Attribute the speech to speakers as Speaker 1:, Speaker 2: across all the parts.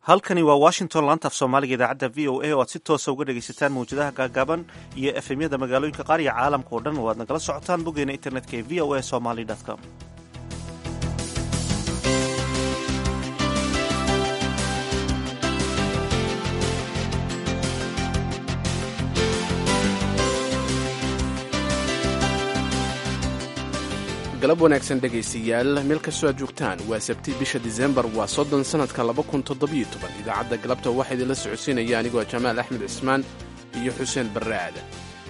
Speaker 1: halkani waa washington laanta af soomaaliga idaacadda v o a oo aad si toosa uga dhegaysataan mawjadaha gaagaaban iyo efemyada magaalooyinka qaar iyo caalamka oo dhan oo aad nagala socotaan boggeena internetka ee v o a somaly com
Speaker 2: galab wanaagsan dhegaystayaal meel kastoo aad joogtaan waa sabti bisha disembar waa soddon sannadka laba kun toddobiyo toban idaacadda galabta waxaa idinla socodsiinaya anigoo jamaal axmed cismaan iyo xuseen barre aadan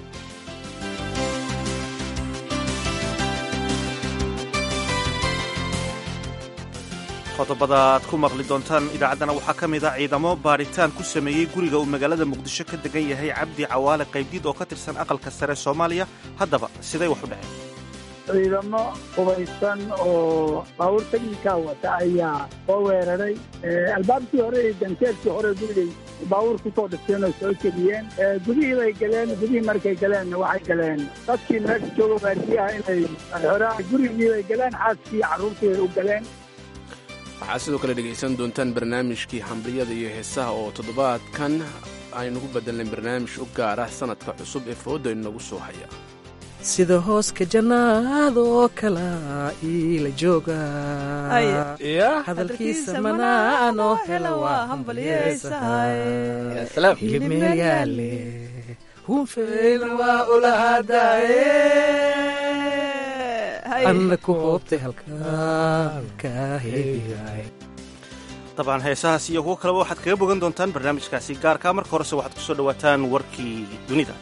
Speaker 1: qodobada aad ku maqli doontaan idaacaddana waxaa ka mid a ciidamo baadhitaan ku sameeyey guriga uu magaalada muqdisho ka degan yahay cabdi cawaale qaybdiid oo ka tirsan aqalka sare soomaaliya haddaba siday wax u dhaceen
Speaker 3: ciidamo hubaysan oo baabuur teknika wata ayaa soo weeraray albaabkii hore iyo ganteedkii hore gurigay baabuur ku soo dhifteen oo soo jebiyeen gudihii bay galeen gudihii markay galeenna waxay galeen dadkii meesha jooga waardiyaha inay xoraan gurigii bay galeen xaaskii carruurtii bay u galeen
Speaker 2: waxaad sidoo kale dhegaysan doontaan barnaamijkii xamriyada iyo heesaha oo toddobaadkan aynugu bedelnay barnaamij u gaar ah sanadka cusub ee fooda inagu soo haya
Speaker 4: sida hooska jannaad oo kala iila jooga hadalkiisa manaan oo hela waa hambalyeysahayhilib meel yaale hunfeyna waa ulahaadaye anna ku hoobtay halkaan ka heegaay
Speaker 1: dabcan heesahaas iyo kuwo kaleba waxaad kaga bogan doontaan barnaamijkaasi gaarkaa marka horese waxaad ku soo dhowaataan warkii dunida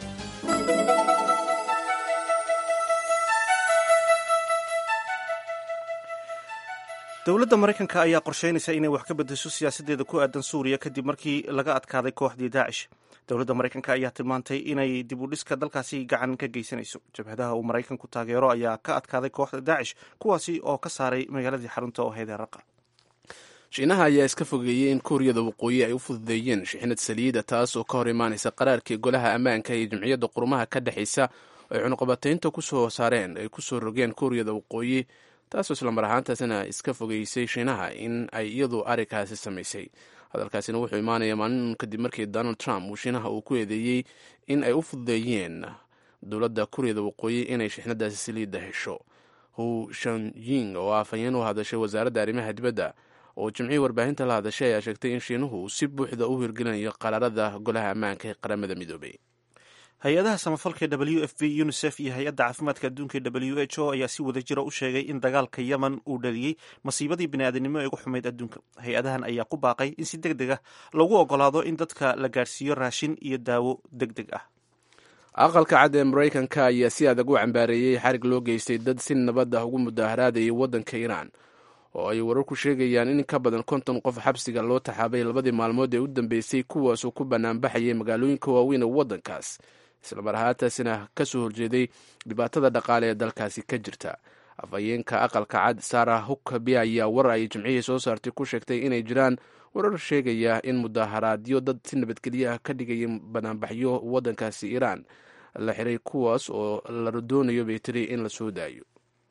Speaker 1: dowladda maraykanka ayaa qorsheynaysa inay wax ka beddesho siyaasaddeeda ku aadan suuriya kadib markii laga adkaaday kooxdii daacish dowladda maraykanka ayaa tilmaantay inay dib u dhiska dalkaasi gacan ka geysanayso jabhadaha uu maraykanku taageero ayaa ka adkaaday kooxda daacish kuwaasi oo ka saaray magaaladii xarunta oo heedeeraqa
Speaker 2: shiinaha ayaa iska fogeeyey in kuuriyada waqooyi ay u fududeeyeen shixnad saliida taas oo ka hor imaanaysa qaraarkii golaha ammaanka iyo jimciyadda qurumaha ka dhexaysa ay cunuqabataynta kusoo saareen ay kusoo rogeen kuuriyada waqooyi taasoo islamar ahaantaasina iska fogeysay shiinaha in ay iyadu arrinkaasi samaysay hadalkaasina wuxuu imaanaya maalin kadib markii donald trump uu shiinaha uu ku eedeeyey in ay u fududeeyeen dowladda kuuriyada waqooyi inay shixnadaasi saliidda hesho hu shanjing oo afhayeen u hadashay wasaaradda arrimaha dibadda oo jimcihii warbaahinta la hadashay ayaa sheegtay in shiinuhu si buuxda u hirgelinayo qaraarada golaha ammaanka ee qaramada midoobay
Speaker 1: hay-adaha samafalka w f b unisef iyo hay-adda caafimaadka adduunka w h o ayaa si wada jira u sheegay in dagaalka yemen uu dhaliyey masiibadii biniaadanimo ee ugu xumayd adduunka hay-adahan ayaa ku baaqay in si deg deg ah lagu ogolaado in dadka la gaarsiiyo raashin iyo daawo deg deg ah
Speaker 2: aqalka cad ee maraykanka ayaa si adag u cambaareeyey xarig loo geystay dad si nabad ah ugu mudaharaadayay waddanka iiraan oo ay wararku sheegayaan in ka badan konton qof xabsiga loo taxaabay labadii maalmood ee u dambeysay kuwaasoo ku banaanbaxayay magaalooyinka waaweyn ee waddankaas islamar ahaantaasina ka soo horjeeday dhibaatada dhaqaale ee dalkaasi ka jirta afhayeenka aqalka cad sara hukabi ayaa war ay jimcihii soo saartay ku sheegtay inay jiraan warar sheegaya in mudaharaadyo dad si nabadgelyo ah ka dhigaya banaanbaxyo waddankaasi iiraan la xiray kuwaas oo la doonayo bay tiri in la soo daayo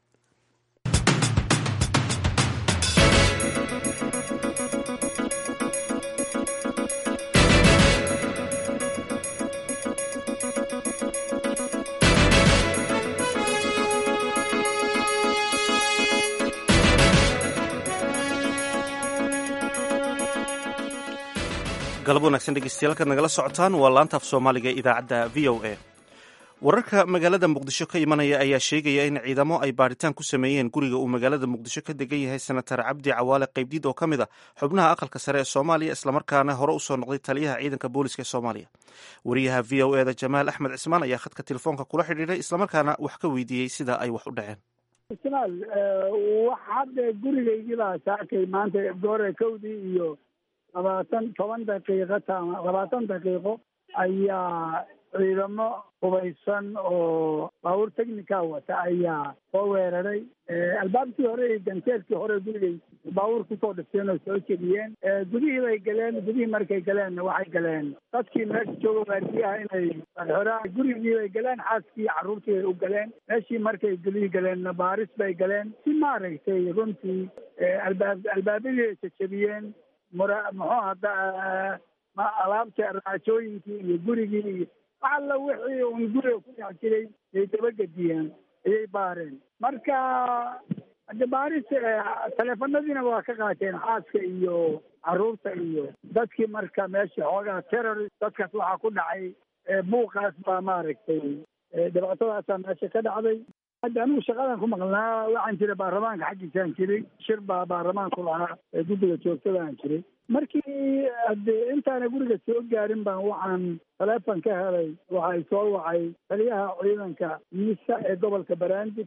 Speaker 1: galab wanaagsan dhegeystayaal kaad nagala socotaan waa laanta af soomaaliga ee idaacadda v o a wararka magaalada muqdisho ka imanaya ayaa sheegaya in ciidamo ay baadhitaan ku sameeyeen guriga uu magaalada muqdisho ka degan yahay senatar cabdi cawaale qaybdiid oo ka mid a xubnaha aqalka sare ee soomaaliya islamarkaana hore usoo noqday taliyaha ciidanka booliska ee soomaaliya wariyaha v o eda jamaal axmed cismaan ayaa khadka telefoonka kula xidhiidhay islamarkaana wax ka weydiiyey sida ay wax u dhaceen
Speaker 3: ismaal wax hadda gurigaygiibaa saakay maanta goore kowdii iyo labaatan toban daqiiqo tama labaatan daqiiqo ayaa ciidamo hubaysan oo baabuur teknika wata ayaa soo weeraray albaabkii hore iyo ganteedkii hore gurigay baabuur kusoo dhifteen oo soo jebiyeen gudihii bay galeen gudihii markay galeenna waxay galeen dadkii meesha jooga waardiyaha inay xoraan gurigii bay galeen xaaskii carruurtii bay u galeen meeshii markay gudihii galeenna baaris bay galeen si maaragtay runtii albaab albaabadii ay jajabiyeen mura muxuu hada alaabta raajooyinkii iyo gurigii iyo wax alla wixii un guriga ku dhex jiray ay dabagediyeen ayay baareen marka hade baaris taleefanadiina waa ka qaateen xaaska iyo caruurta iyo dadkii marka meesha xoogaa terrorist dadkaas waxaa ku dhacay buuqaas baa maaragtay dhibaatadaasaa meesha ka dhacday hadda anigu shaqadan ku maqnaa waxaan jiray baarlamaanka xaggiisaan jiray shir baa baarlamaanku lahaa ee guddiga joogtadaan jiray markii hade intaana guriga soo gaarin baan waxaan taleefon ka helay waxay soo wacay taliyaha ciidanka miisa ee gobolka baraandib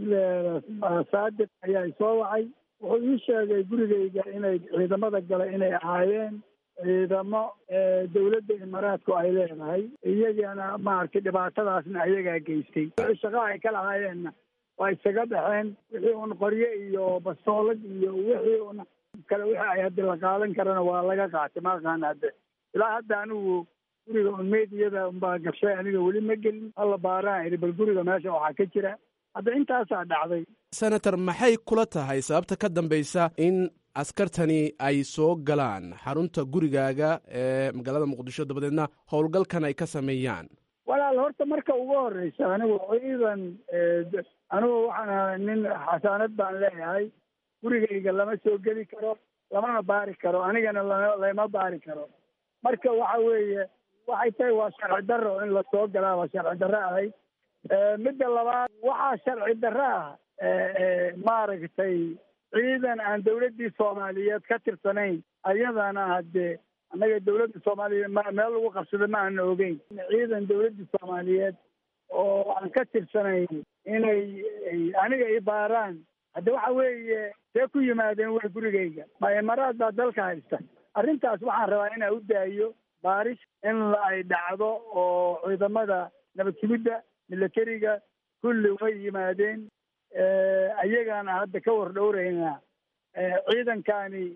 Speaker 3: saadiq ayaa soo wacay wuxuu ii sheegay gurigayga inay ciidamada gale inay ahaayeen ciidamo dawladda imaaraadku ay leedahay iyagana maaragtay dhibaatadaasna ayagaa geystay wixii shaqaa ay ka lahaayeenna waa isaga baxeen wixii un qoryo iyo bastoolad iyo wixii un kale wixii ay haddi la qaadan karana waa laga qaatay maaqaan hadde ilaa hadda anigu guriga un meediyada unbaa gashay aniga weli ma gelin hala baaraan idhi bal guriga meesha waxaa ka jira hadda intaasaa dhacday
Speaker 2: senator maxay kula tahay sababta ka dambaysa in askartani ay soo galaan xarunta gurigaaga ee magaalada muqdisho dabadeedna howlgalkan ay ka sameeyaan
Speaker 3: walaal horta marka ugu horeysa anigu ciidan anigu waxaan ahay nin xasaanad baan leeyahay gurigayga lama soo geli karo lamana baari karo anigana lama baari karo marka waxa weeye waxay tahay waa sharci darro in lasoo galaa waa sharci darro ahayd midda labaad waxaa sharci darro ah maaragtay ciidan aan dawladdii soomaaliyeed ka tirsanayn ayadana haddee annaga dawladda soomaaliyeed ma meel lagu qabsada ma aana ogeyn ciidan dawladdii soomaaliyeed oo aan ka tirsanayn inay aniga i baaraan hadde waxa weeye see ku yimaadeen way gurigayga ma imaraad baa dalka haysta arrintaas waxaan rabaa inaa u daayo baaris in ay dhacdo oo ciidamada nabad sugidda milatariga kulli way yimaadeen ayagaana hadda ka war dhowraynaa ciidankani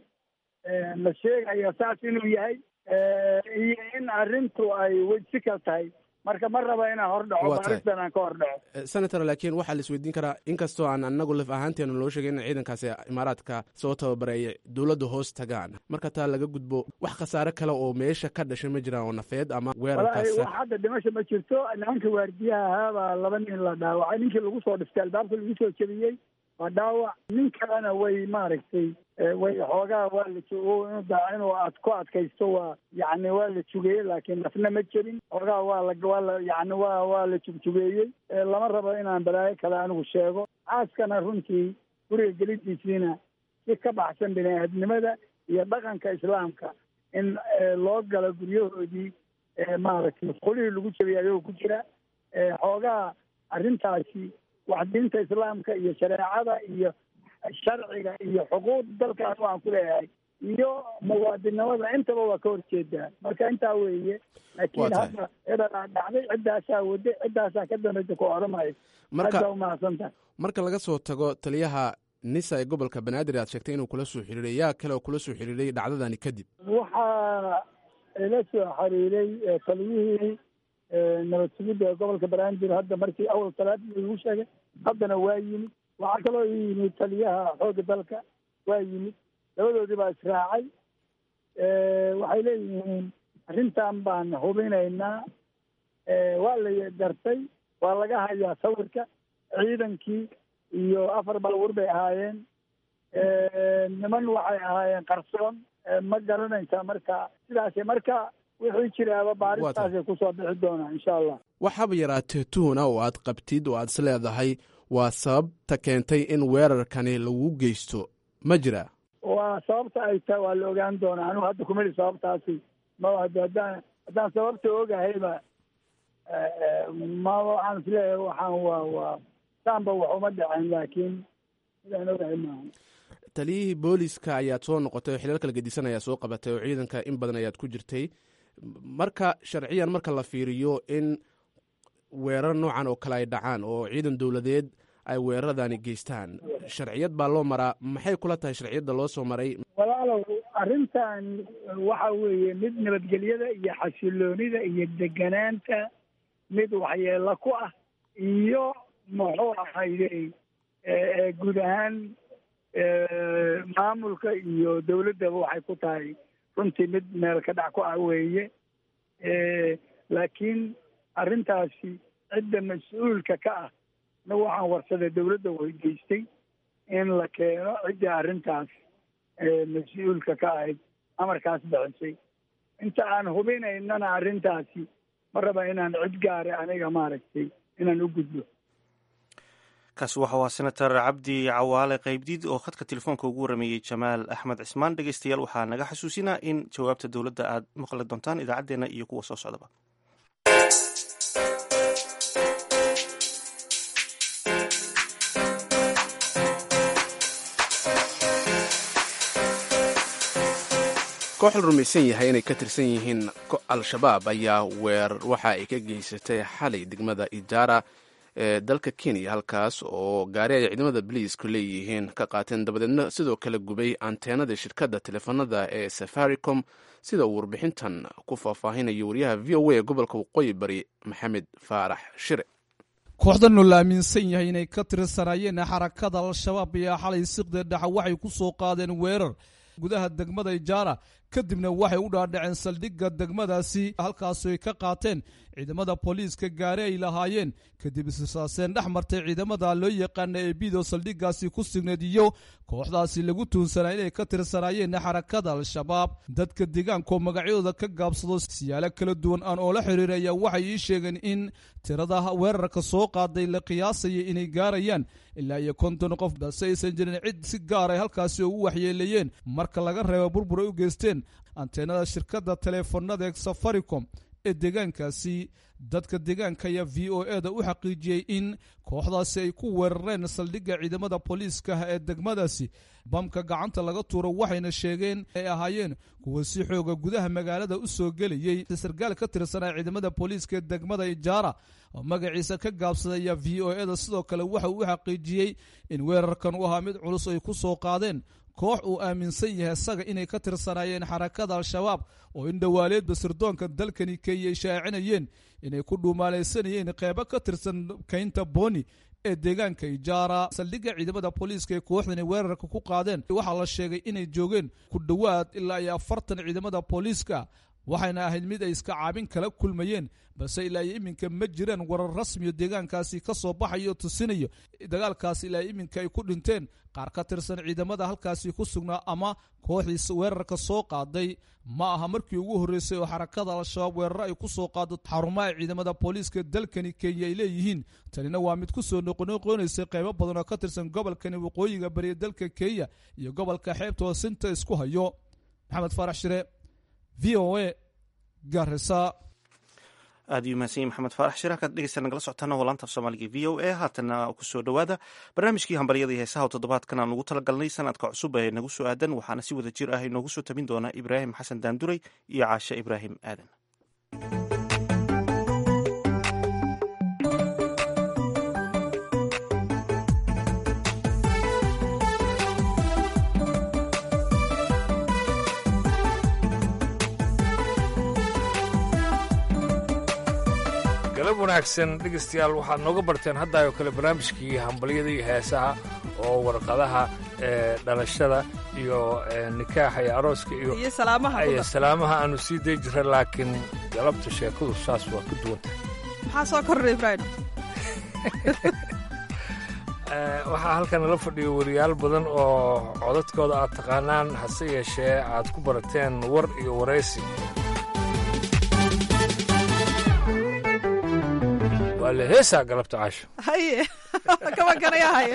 Speaker 3: la sheegaya saas inuu yahay iyo in arrintu ay wejsikal tahay marka ma raba inaan hor dhaco baaristan aan ka hor dhaco
Speaker 2: senator laakiin waxaa la isweydiin karaa inkastoo aan anagu laf ahaanteena loo sheegay in ciidankaasi imaaraadka soo tababareeya dowladda hoos tagaan marka taa laga gudbo wax khasaare kale oo meesha ka dhashay ma jiraan oo nafeed ama weerarkaas
Speaker 3: wax hadda dhimasha ma jirto nimanka waardiyaha ahaabaa laba nin la dhaawacay ninkii lagu soo dhiftay albaabka lagu soo jebiyey waa dhaawac nin kalena way maaragtay way xoogaa waa la inuu ad ku adkaysto waa yani waa la jugeeyey laakiin nafna ma jirin xoogaa waa la waa la yani waa waa la jugjugeeyey lama rabo inaan balaayo kale anigu sheego xaaskana runtii guriga gelidiisiina si ka baxsan bini aadnimada iyo dhaqanka islaamka in loo galo guryahoodii maaragtay masqulihii lagu jebiyay ayagoo ku jira xoogaa arrintaasi wax diinta islaamka iyo shareecada iyo sharciga iyo xuquuq dalkaas waan ku leeyahay iyo muwaadinimada intaba waa ka horjeedaa marka intaa weeye laakiin hadda edaa dhacday ciddaasaa wade ciddaasaa ka dambaysa ku oramayo
Speaker 2: marka
Speaker 3: umahadsantahay
Speaker 2: marka laga soo tago taliyaha nisa ee gobolka banaadir aad sheegtay inuu kula soo xiriiray yaa kale oo kula soo xiriiray dhacdadani kadib
Speaker 3: waxaa ila soo xiriiray taliyihii nabad sugidda ee gobolka banaadir hadda markii awal talaadii lagu sheegay haddana waa yimid waxaa kaloo ii yimid taliyaha xoogga dalka waa yimid labadoodii baa israacay waxay leeyihiin arrintan baan hubinaynaa waa la gartay waa laga hayaa sawirka ciidankii iyo afar baabuur bay ahaayeen niman waxay ahaayeen qarsoon ma garanaysaa marka sidaas marka wixii jiraaba baaristaasay kusoo bixi doonaa insha allah
Speaker 2: waxaaba yaraatee tuhuna oo aad qabtid oo aad is leedahay waa sababta keentay in weerarkani lagu geysto ma jira
Speaker 3: waa sababta ay tahay waa la ogaan doonaa anigu hadda kumeli sababtaasi ma haddaan haddaan sababta ogahayba ma waxaan isleeyahay waxaan waa waa saanba wax uma dhaceen laakiin sidaan ogahay maaha
Speaker 2: taliyihii booliska ayaad soo noqotay oo xilal kala gedisan ayaa soo qabatay oo ciidanka in badan ayaad ku jirtay marka sharciyan marka la fiiriyo in weerar noocan oo kale ay dhacaan oo ciidan dowladeed ay weeraradani geystaan sharciyad baa loo maraa maxay kula tahay sharciyadda loo soo maray
Speaker 3: walaalow arrintan waxa weeye mid nabadgelyada iyo xasiloonida iyo deganaanta mid waxyeelo ku ah iyo muxuu ahayde guud ahaan maamulka iyo dowladdaba waxay ku tahay runtii mid meel ka dhac ku ah weeye laakiin arrintaasi cidda mas-uulka ka ah na waxaan warsaday dawladda weydiistay in la keeno ciddii arrintaas mas-uulka ka ahayd amarkaas bixisay inta aan hubinaynana arrintaasi ma raba inaan cid gaara aniga maaragtay inaan u gudbo
Speaker 1: kaasi waxa waa senator cabdi cawaale qaybdiid oo khadka telefoonka ugu warameeyey jamaal axmed cismaan dhegeystayaal waxaa naga xasuusinaa in jawaabta dowladda aad maqli doontaan idaacaddeenna iyo kuwa soo socdaba
Speaker 2: koox la rumaysan yahay inay ka tirsan yihiin al-shabaab ayaa weer waxa ay ka geysatay xalay degmada ijaara ee dalka kenya halkaas oo gaari ay ciidamada boliisku leeyihiin ka qaateen dabadeedna sidoo kale gubay anteenada shirkadda teleefanada ee safaricom sida uu warbixintan ku faahfaahinayo wariyaha v o a ee gobolka waqooyi bari maxamed faarax shire
Speaker 5: kooxdanoo la aaminsan yahay inay ka tirsanaayeen xarakada al-shabaab ayaa xalay siqda dhexa waxay ku soo qaadeen weerar gudaha degmada ijaara kadibna waxay u dhaadhaceen saldhigga degmadaasi halkaasoo ay ka qaateen ciidamada booliiska gaari ay lahaayeen kadib isisaaseen dhex martay ciidamada loo yaqaana ee bido saldhiggaasi ku signeed iyo kooxdaasi lagu tuunsanaa inay ka tirsanaayeen xarakada al-shabaab dadka deegaankaoo magacyadooda ka gaabsado siyaalo kala duwan aan oo la xiriiraya waxay ii sheegeen in tirada weerarka soo qaaday la qiyaasaya inay gaarayaan ilaa iyo konton qof balse aysan jirin cid si gaar ay halkaasi ugu waxyeeleeyeen marka laga reebo burbur ay u geysteen anteenada shirkadda teleefanada ee safaricom ee deegaankaasi dadka deegaanka ayaa v o e da u xaqiijiyey in kooxdaasi ay ku weerareen saldhigga ciidamada booliiska ee degmadaasi bamka gacanta laga tuuro waxayna sheegeen ay ahaayeen kuwa si xooga gudaha magaalada u soo gelayey sarkaal ka tirsanaa ciidamada booliiska ee degmada ijaara oo magaciisa ka gaabsadaya v o e da sidoo kale waxa uu u xaqiijiyey in weerarkan u ahaa mid culus ay ku soo qaadeen koox uu aaminsan yahay isaga inay ka tirsanaayeen xarakada al-shabaab oo in dhowaaleedba sirdoonka dalkani kenya ay shaacinayeen inay ku dhuumaalaysanayeen qeybo ka tirsan kaynta boni ee deegaanka ijaara saldhigga ciidamada booliiska ee kooxdani weerarka ku qaadeen waxaa la sheegay inay joogeen ku dhowaad ilaa iyo afartan ciidamada booliiska waxayna ahayd mid ay iska caabin kala kulmayeen balse ilaa iyo iminka ma jiraan warar rasmiyo deegaankaasi ka soo baxayo tusinayo dagaalkaasi ilaa iminka ay ku dhinteen qaar ka tirsan ciidamada halkaasi ku sugnaa ama kooxdiis weerarka soo qaaday ma aha markii ugu horreysay oo xarakada al-shabaab weeraro ay ku soo qaado xarumaha ciidamada booliiska dalkani kenya ay leeyihiin tanina waa mid ku soo noqonoqonaysay qaybo badan oo ka tirsan gobolkani waqooyiga bariya dalka kenya iyo gobolka xeebta hoosinta isku hayo maxamed faarax shire v o a garisa
Speaker 1: aad iyuu mahadsan yahy maxamed faarax shir halkaad dhegeysta nagala socotaana waa laanta af soomaaliga v o a haatana kusoo dhowaada barnaamijkii hambalyada iyo heesaha oo toddobaadkan aan ugu talagalnay sanadka cusub ee nagu soo aadan waxaana si wada jir ah inoogu soo tabin doonaa ibraahim xasan daanduray iyo caashe ibraahim aadan
Speaker 6: galab wanaagsan dhegaystayaal waxaad nooga barteen haddaayoo kale barnaamijkii hambalyada iyo heesaha oo warqadaha ee dhalashada iyo nikaaxa iyo arooska iyo
Speaker 7: iyo salaamaha
Speaker 6: iyo salaamaha aanu sii day jira laakiin galabta sheekadu saas waa ku duwan tahay
Speaker 7: maxaa soo kordhay ibraahim
Speaker 6: waxaa halkan nala fadhiyo wariyaal badan oo codadkooda aad taqaanaan hase yeeshee aad ku barateen war iyo waraysi waa la heesaa galabta caasho
Speaker 7: haye kama ganaya haye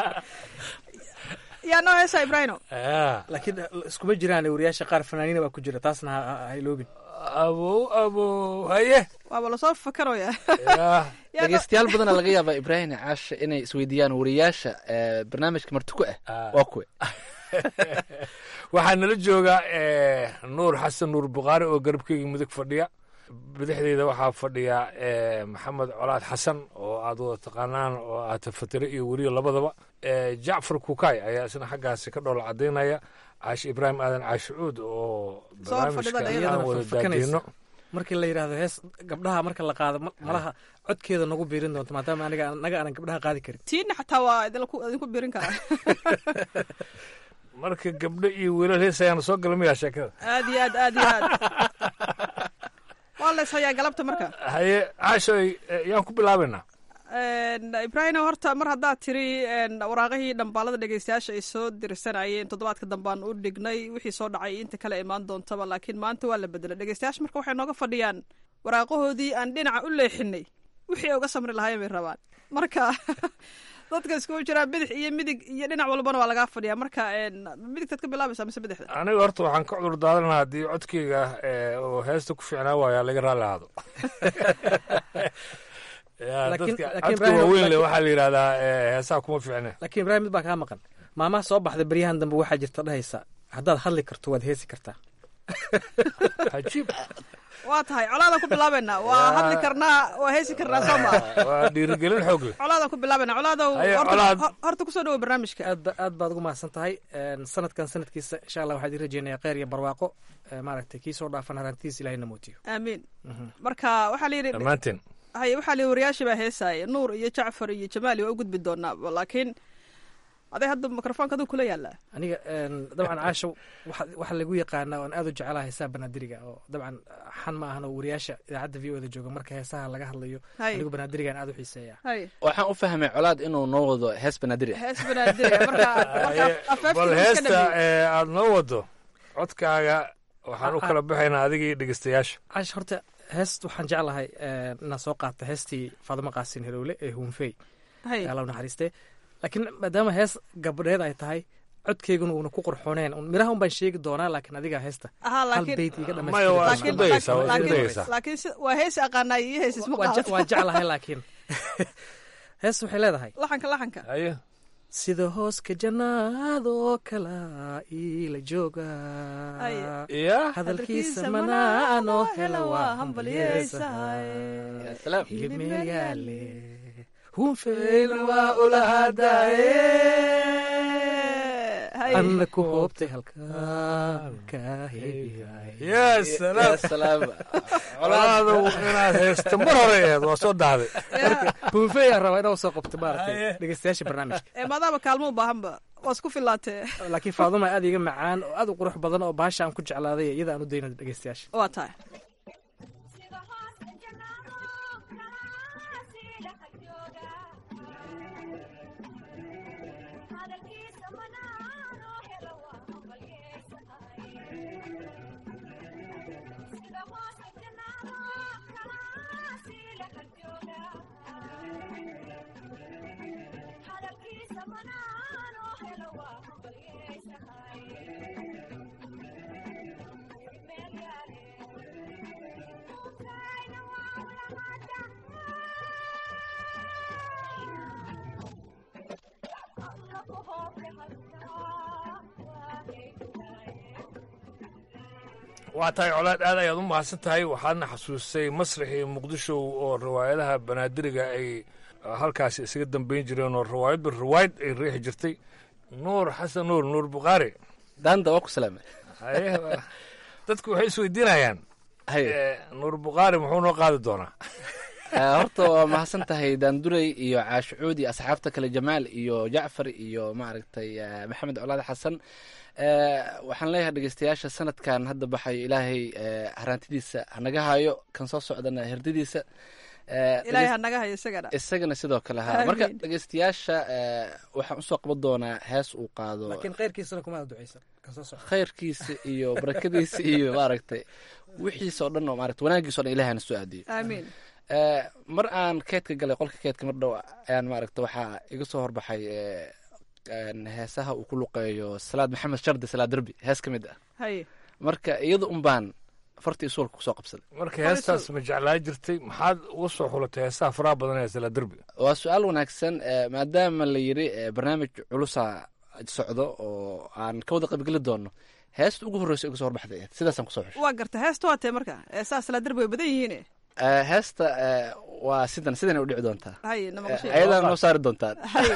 Speaker 7: yaa noo heesaa ibraahimo
Speaker 4: laakiin iskuma jiraan wariyaasha qaar fanaaniina baa ku jira taasna ha iloobin
Speaker 6: abow abow haye
Speaker 7: waaba lasoo fakaraya
Speaker 8: dhegeystayaal badana laga yaabaa ibraahim caasha inay isweydiiyaan wariyaasha barnaamijka martiku ah waa kuwe
Speaker 6: waxaa nala jooga nuur xasan nuur bukhaari oo garabkeyga mudug fadhiya bidixdeyda waxaa fadhiya maxamed colaad xasan oo aad wada taqaanaan oo aad tafatire iyo weriyo labadaba jacfar kukay ayaa isna xaggaasi ka dhoola cadaynaya caashi ibraahim aadan caashicuud oo barnaamijka aan wada daadiino
Speaker 4: markii la yidhahdo hees gabdhaha marka la qaado malaha codkeeda nagu biirin doonto maadaama aniga anaga aanan gabdhaha qaadi karin
Speaker 7: tiina xataa waa idinku biirin karaa
Speaker 6: marka gabdho iyo wiilal heesayaana soo gala miyaa sheekada
Speaker 7: aad iyo aad aad iyo aad waa la ishayaa galabta marka
Speaker 6: haye caashoy eh, yaan ku bilaabaynaa
Speaker 7: ibraahim horta mar haddaad tiri een, waraaqihii dhambaalada dhegeystayaasha ay soo dirsanayeen toddobaadka dambaan u dhignay wixii soo dhacay inta kale imaan doontaba laakiin maanta waa la bedelay dhegeystayaasha marka waxay nooga fadhiyaan waraaqahoodii aan dhinaca u leexinay wixii ay uga samri lahaayeen bay rabaan marka dadka iskugu jiraa bidix iyo midig iyo dhinac walbana waa lagaa fadhiyaa marka een, midigtaad ka bilaabaysaa mise bidixda
Speaker 6: aniga horta waxaan ka cudur daadanaa haddii codkeyga eh, oo heesta ku fiicnaa waayaa laga raalli ahaado Ya,
Speaker 4: Laakiin-
Speaker 6: dadka
Speaker 4: laakiin
Speaker 6: codka
Speaker 4: Ibrahim,
Speaker 6: waaweyn le
Speaker 4: laakiin-
Speaker 6: waxaa la yidhahdaa eh, heesaha kuma fiicne
Speaker 4: laakiin ibraahim mid baa kaa maqan maamaha soo baxda beryahan dambe waxaa jirta dhahaysa haddaad hadli karto waad heesi kartaa
Speaker 6: cajiib
Speaker 7: waa tahay colaadaan ku bilaabaynaa waa hadli karnaa waa heesi karnaa soo maa
Speaker 6: waa dhiirigelin xoog leh
Speaker 7: colaadaan ku bilaabaynaa colaadow
Speaker 6: Haye,
Speaker 7: horta-
Speaker 6: colaad.
Speaker 7: hor- horta kusoo dhawo barnaamijka
Speaker 4: aad ba aad baad ugu mahadsan tahay Een, sanadkan sanadkiisa insha allah waxaan idin rajeynayaa kheyr iyo barwaaqo Ee, maaragtay kii soo dhaafan harantiis ilahay na muujiyo
Speaker 7: aamiin marka waxaa la yidhi
Speaker 6: dhammaanteen
Speaker 7: haye waxaa la yidhi wariyaashii baa heesaaya nuur iyo jacfar iyo jamaali waa u gudbi doonaa laakiin aday hadda mikrofoonka aduu kula yaalaa
Speaker 4: aniga een, dabcan caasho waxa waxa lagu yaqaanaa oon aad u jecelahay heesaha banaadiriga oo dabcan xan ma ahan oo wariyaasha idaacadda v o da jooga marka heesaha laga hadlayo
Speaker 7: Haye.
Speaker 4: anigu banaadirigaan aad u xiiseeya
Speaker 7: haye
Speaker 8: waxaan u fahmay colaad inuu noo wado hees banaadir
Speaker 7: hees banaadiriga marka marka
Speaker 6: Haye,
Speaker 7: afeeftii
Speaker 6: bal
Speaker 7: uu iska
Speaker 6: heesta
Speaker 7: dhameeyey
Speaker 6: eh, aad noo wado codkaaga waxaan u kala baxaynaa adiga iyo dhegeystayaasha
Speaker 4: caash horta heest waxaan jeclahay een, inaan soo qaata heestii faadimo qaasin helowle ee huunfey
Speaker 7: haye
Speaker 4: alla u naxariistee laakiin maadaama hees gabdheed ay tahay codkeyguna uuna ku qurxooneen un- miraha un baan sheegi doonaa laakiin adiga heesta
Speaker 7: ahaa
Speaker 4: hal
Speaker 7: laakiin
Speaker 4: beyt iga
Speaker 6: Maya, waa
Speaker 4: dhamaystir
Speaker 6: isku dayaysaa, waa isku
Speaker 7: laakiin-
Speaker 6: dayaysaa.
Speaker 7: laakiin si- waa heesi aqaanaa iyo hees isma qaadato
Speaker 4: waa jeclahay laakiin hees waxay leedahay
Speaker 7: laxanka laxanka
Speaker 6: haye
Speaker 4: sida hooska jannaadoo kala iila jooga
Speaker 7: Ay.
Speaker 6: ya
Speaker 4: hadalkiisa manaanoo hela waa hambalyeesahay
Speaker 8: Ya salaam.
Speaker 4: hilib meel yaale hunfeyna waa ulahadaaye
Speaker 7: haye
Speaker 4: anna ku hoobtay halkaan ka heeyahay
Speaker 6: ya salaam
Speaker 8: Ya salaam.
Speaker 6: colaadu inaad heesta mar hore aheed waa soo dahday
Speaker 4: hunfeyaa rabaa inaa soo qabto maaragtay dhegeystayaasha barnaamijka
Speaker 7: ee maadaama kaalmo u baahanba waa isku fillaatee
Speaker 4: laakiin faaduma aad iga macaan oo aad u qurux badan oo baasha aan ku jeclaaday iyada aan u dayna dhegeystayaasha
Speaker 7: waa tahay
Speaker 6: waa tahay colaad aad ayaad u mahadsan tahay waxaadna xasuusay masraxii muqdisho oo riwaayadaha banaadiriga ay halkaasi isaga dambeyn jireen oo riwaayadba riwaayad ay riixi jirtay nuur xasan nuur nuur bukhaari
Speaker 8: daanda waa ku salaamay
Speaker 6: haye dadku waxay isweydiinayaan
Speaker 8: haye
Speaker 6: eh, nuur bukhaari muxuu noo qaadi doonaa
Speaker 8: Eh, horta waa mahadsan tahay daanduray iyo caashucuud iyo asxaabta kale jamaal iyo jacfar iyo maaragtay eh, maxamed colaad xasan Eh, waxaan leeyahay dhegeystayaasha sanadkan hadda baxayo ilaahay eh, haraantidiisa hanaga hayo kan soo socdana herdadiisa Eh,
Speaker 7: ilaahay
Speaker 8: dhegeyst-
Speaker 7: ha naga hayo isagana
Speaker 8: isagana sidoo kale ha marka
Speaker 7: Amiin.
Speaker 8: dhegeystayaasha eh, waxaan usoo qaban doonaa hees uu qaado
Speaker 4: laakiin kheyrkiisana kuma aad duceysan kasoo soco
Speaker 8: khayrkiisa iyo barakadiisa iyo maaragtay wixiisa oo dhan oo maaragtay wanaagiisa o dhan ilahay hana soo aadiyo
Speaker 7: aamiin
Speaker 8: Eh, mar aan keedka galay qolka keedka mar dhow ayaan maaragta waxaa iga soo horbaxay eh, een, heesaha uu ku luqeeyo salaad maxamed shardi salaad derbi hees ka mid ah
Speaker 7: haye
Speaker 8: marka iyada un baan fartii suulka kusoo qabsaday
Speaker 6: marka heestaas ma jeclaa jirtay maxaad uga soo xulatay heesaha faraha badan ee sala derbi
Speaker 8: waa su-aal wanaagsan eh, maadaama la yiri eh, barnaamij culusa socdo oo aan ka wada qaybgeli doono heesta ugu horreysa iga soo horbaxday ahayd. sidaasaan kusoo xushay
Speaker 7: waa garta heesta waa tee marka ee saas la darbi way badan yihiin
Speaker 8: Eh, heesta eh, waa sidan sidan ay u dhici doontaa
Speaker 7: haye nama
Speaker 8: Eh,
Speaker 7: qashay
Speaker 8: ayadaan noo saari doontaan
Speaker 7: haye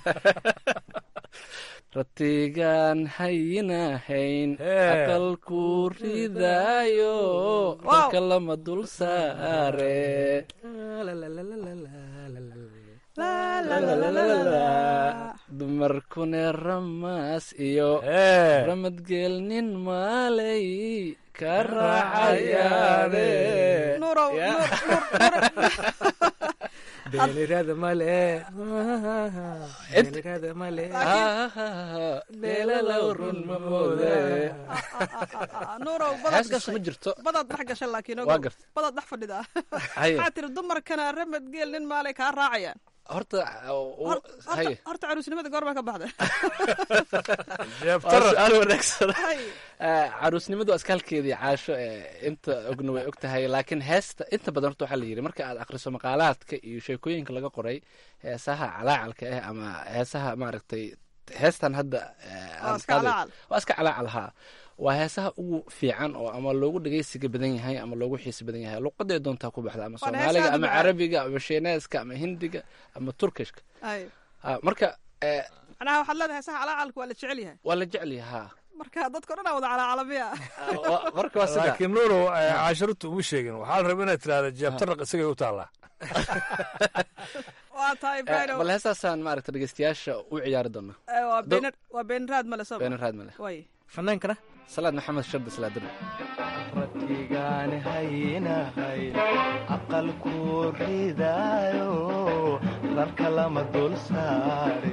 Speaker 8: ratigaan hayinahayn
Speaker 6: Hee.
Speaker 8: aqalku ridaayo
Speaker 7: Wow.
Speaker 8: dalka lama dul saare dumarkune ramaas iyo
Speaker 6: ee
Speaker 8: ramadgeelnin maalay ka raacayaane
Speaker 7: nuurow
Speaker 8: Ya.
Speaker 7: nuur nuur nuur
Speaker 4: beenirada male beenirada male
Speaker 8: deelalow run ma moode
Speaker 7: nuurow badaad
Speaker 8: heeskaas ma
Speaker 7: gashay
Speaker 8: jirto
Speaker 7: badaad dhex gashay laakiin
Speaker 8: waa
Speaker 7: ogow
Speaker 8: garta
Speaker 7: badaad dhex fadhida
Speaker 8: haye
Speaker 7: waxaa tiri dumarkana ramad geel nin maalay kaa raacayaan
Speaker 8: horta u-
Speaker 7: Hor-
Speaker 8: haye
Speaker 7: horta horta caruusnimada goormaa ka baxda
Speaker 8: waa
Speaker 6: jeebtara
Speaker 8: su-aal wanaagsan
Speaker 7: Hay.
Speaker 8: Eh, caruusnimadu askalkeedii caasho ee inta ogna way og tahay laakiin heesta inta badan horta waxaa la yidhi marka aad akhriso maqaalaadka iyo sheekooyinka laga qoray heesaha calaacalka ah ama heesaha maaragtay heestan hadda eh,
Speaker 7: Waa
Speaker 8: aan
Speaker 7: iska
Speaker 8: qaaday-
Speaker 7: calaacal.
Speaker 8: waa iska calaacal haa waa heesaha ugu fiican oo ama loogu dhegeysiga badan yahay ama loogu xiisi badan yahay luqaday doontaa ku baxda ama
Speaker 7: Waana
Speaker 8: soomaaliga
Speaker 7: heesaha
Speaker 8: ama
Speaker 7: duca.
Speaker 8: carabiga ama shiineeska ama hindiga ama turkishka
Speaker 7: Hay.
Speaker 8: Ah, marka eh,
Speaker 7: macnaha waxaad leedahay saha calaacalka waa la jecel yahay
Speaker 8: waa la jecel yahay haa
Speaker 7: marka dadka o dhan aa wada calaacalamiya
Speaker 8: Ah, wa- marka waa sida
Speaker 6: laakiin nuurow eh, caasharutu uma sheegin waxaa la rabaa inaad tirahda jeebtaraq isagay u taallaa
Speaker 7: waa tahay
Speaker 8: Eh,
Speaker 7: ibrahim
Speaker 8: bal heesaasaan maaragta dhegeystayaasha u ciyaari doonaa
Speaker 7: Eh, waa
Speaker 8: Do-
Speaker 7: beenar waa beenraad male soo
Speaker 8: beenar raad male
Speaker 7: way
Speaker 4: fanaankana
Speaker 8: salaad maxamed shardi salaadir
Speaker 9: rabbigaan haynahay aqalku ridaayo rarka lama dul saare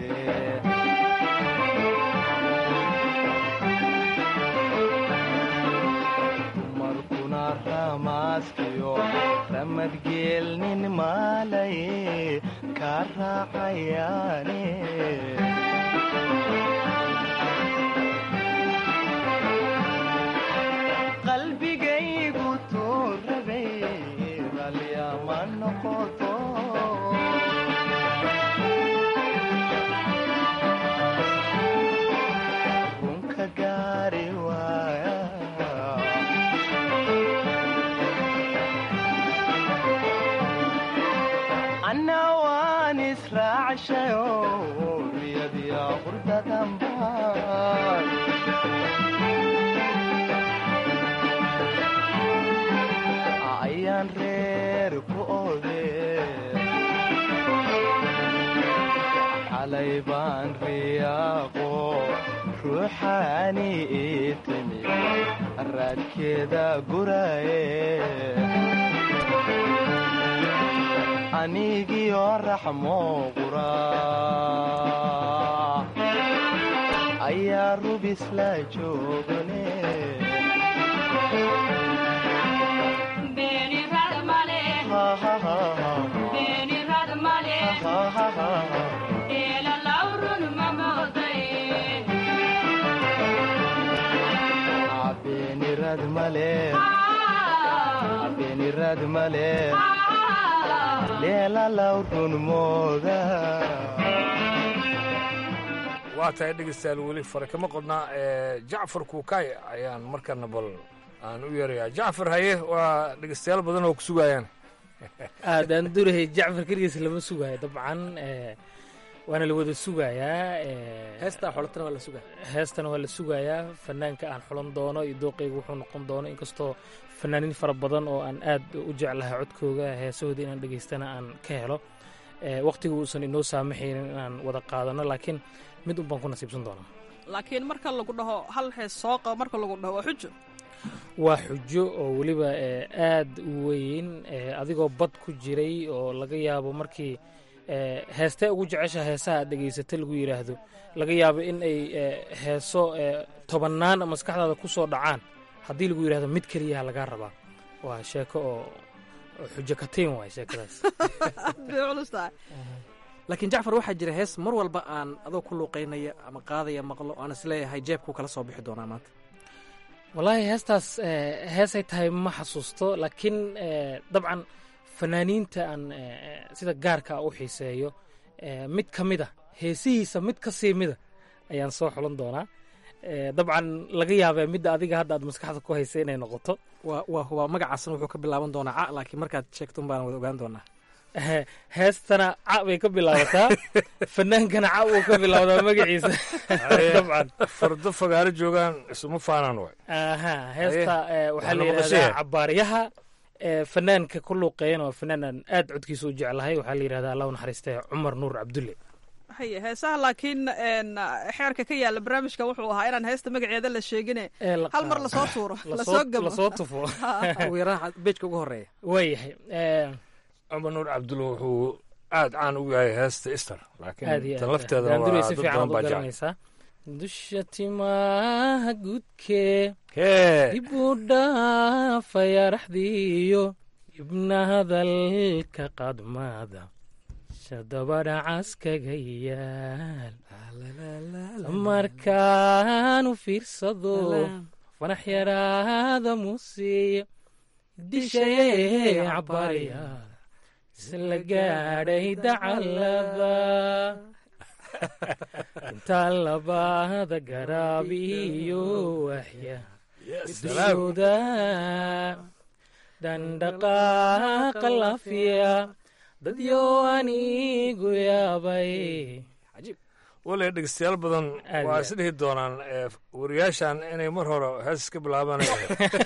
Speaker 9: dumarkuna ramaaskiyo ramadgeelnin maalay ka raacayaane qalbigaygu tuu rabay ralyama noqoto runka gaari waaya anna waan israacshayo riyadiya qurdadanbaan ayaan reer ku ode xalay baan riyaaqo ruuxaani ii timi raadkeeda guraye anigiyo raxmo qura ayaa rubis la joogane beenirad male beenirad male leelalaw run mooda
Speaker 6: waa tahay dhegeystayaal weli fare kama qodnaa eh, jacfar kuukay ayaan markana bal aan u yeerayaa jacfar haye waa dhegeystayaal badan oo ku sugayaan
Speaker 4: aadaan durahay jacfar keligiis lama sugaayo dabcan eh, waana la wada sugayaa eh,
Speaker 10: heestaa xolatana waa la sugaa
Speaker 4: heestana waa la sugayaa fanaanka aan xulan doono iyo dooqeyga wuxuu noqon doono inkastoo fanaaniin fara badan oo aan aad u jeclahay codkooga heesahooda inaan dhegeystana aan ka helo Eh, waqtiga uusan inoo saamaxaynin inaan wada qaadano laakiin mid un baan ku nasiibsan doonaa
Speaker 7: laakiin marka lagu dhaho hal hees soo qabo marka lagu dhaho waa xujo
Speaker 4: waa xujo oo weliba eh, aad u weyn eh, adigoo bad ku jiray oo laga yaabo markii eh, heestee ugu jecesha heesaha aad dhegaysata lagu yidhaahdo laga yaabo in ay eh, heeso eh, tobannaan maskaxdaada ku soo dhacaan haddii lagu yidhahdo mid keliyaha lagaa rabaa waa sheeko oo oo xujo katiin waay sheekadaas
Speaker 7: aad bay culus tahay
Speaker 10: laakiin jacfar waxaa jira hees mar walba aan adoo ku luuqaynaya ama qaadaya maqlo aan isleeyahay jeebkuu kala soo bixi doonaa maanta
Speaker 4: wallaahi heestaas eh, heesay tahay ma xasuusto laakiin eh, dabcan fanaaniinta aan eh, sida gaarka u xiiseeyo eh, mid ka mid a heesihiisa mid ka sii mida ayaan soo xulan doonaa Eh, dabcan laga yaabee midda adiga hadda aad maskaxda ku haysa inay noqoto
Speaker 10: waa waa hubaa magacaasna wuxuu ka bilaaban doonaa ca laakiin markaad sheegto un baan wada ogaan doonaa
Speaker 4: Eh, heestana ca bay ka bilaabataa fanaankana ca wuu ka bilaabdaa magaciisa dabcan
Speaker 6: fardo fagaaro joogaan isuma faanaan way
Speaker 4: aha heesta eh, waxaa la
Speaker 6: Waxaa la
Speaker 4: yidhahdaa
Speaker 6: maqashaya.
Speaker 4: cabaaryaha ee fanaanka ku luuqeeyana waa fanaanan aad codkiisa u jeclahay waxaa la yidhahdaa allah u naxariistay cumar nuur cabdulle
Speaker 7: haye heesaha laakiin een, xeerka ka yaala barnaamijkan wuxuu ahaa inaan heesta magaceeda la sheegine
Speaker 4: Ee la
Speaker 7: hal mar
Speaker 4: qaado.
Speaker 7: lasoo tuuro
Speaker 4: Lasoo-
Speaker 7: lasoo gabo
Speaker 4: lasoo tufo
Speaker 10: ugu yaraan beejka ugu horeeya
Speaker 4: waayahay ee,
Speaker 6: cumar nuur cabdulle wuxuu aad caan ugu yahay heesta ister
Speaker 4: aad
Speaker 6: laakiin
Speaker 4: iyo
Speaker 6: tan
Speaker 4: aad
Speaker 6: lafteedana
Speaker 4: daanduray
Speaker 6: waa
Speaker 4: si
Speaker 6: dad
Speaker 4: fiican
Speaker 6: badan
Speaker 4: u
Speaker 6: baa jecel
Speaker 4: garanaysaa dusha timaha gudkee
Speaker 6: hee
Speaker 4: dib u dhaafaya raxdiiyo ibna hadalka qadmada shadabadha caskaga yaal markaanu fiirsado fanax yaraada muusiya dishayee cabarya isla gaadhay dacalada intaa labada garaabiyo waxya dushooda dandhaqaaqa lafiya dadyo anigu yaabay
Speaker 6: wale dhegeystayaal badan
Speaker 4: Aad
Speaker 6: waa
Speaker 4: iyo
Speaker 6: is dhihi doonaan ee, wariyaashan inay mar hore hees iska bilaabanayaan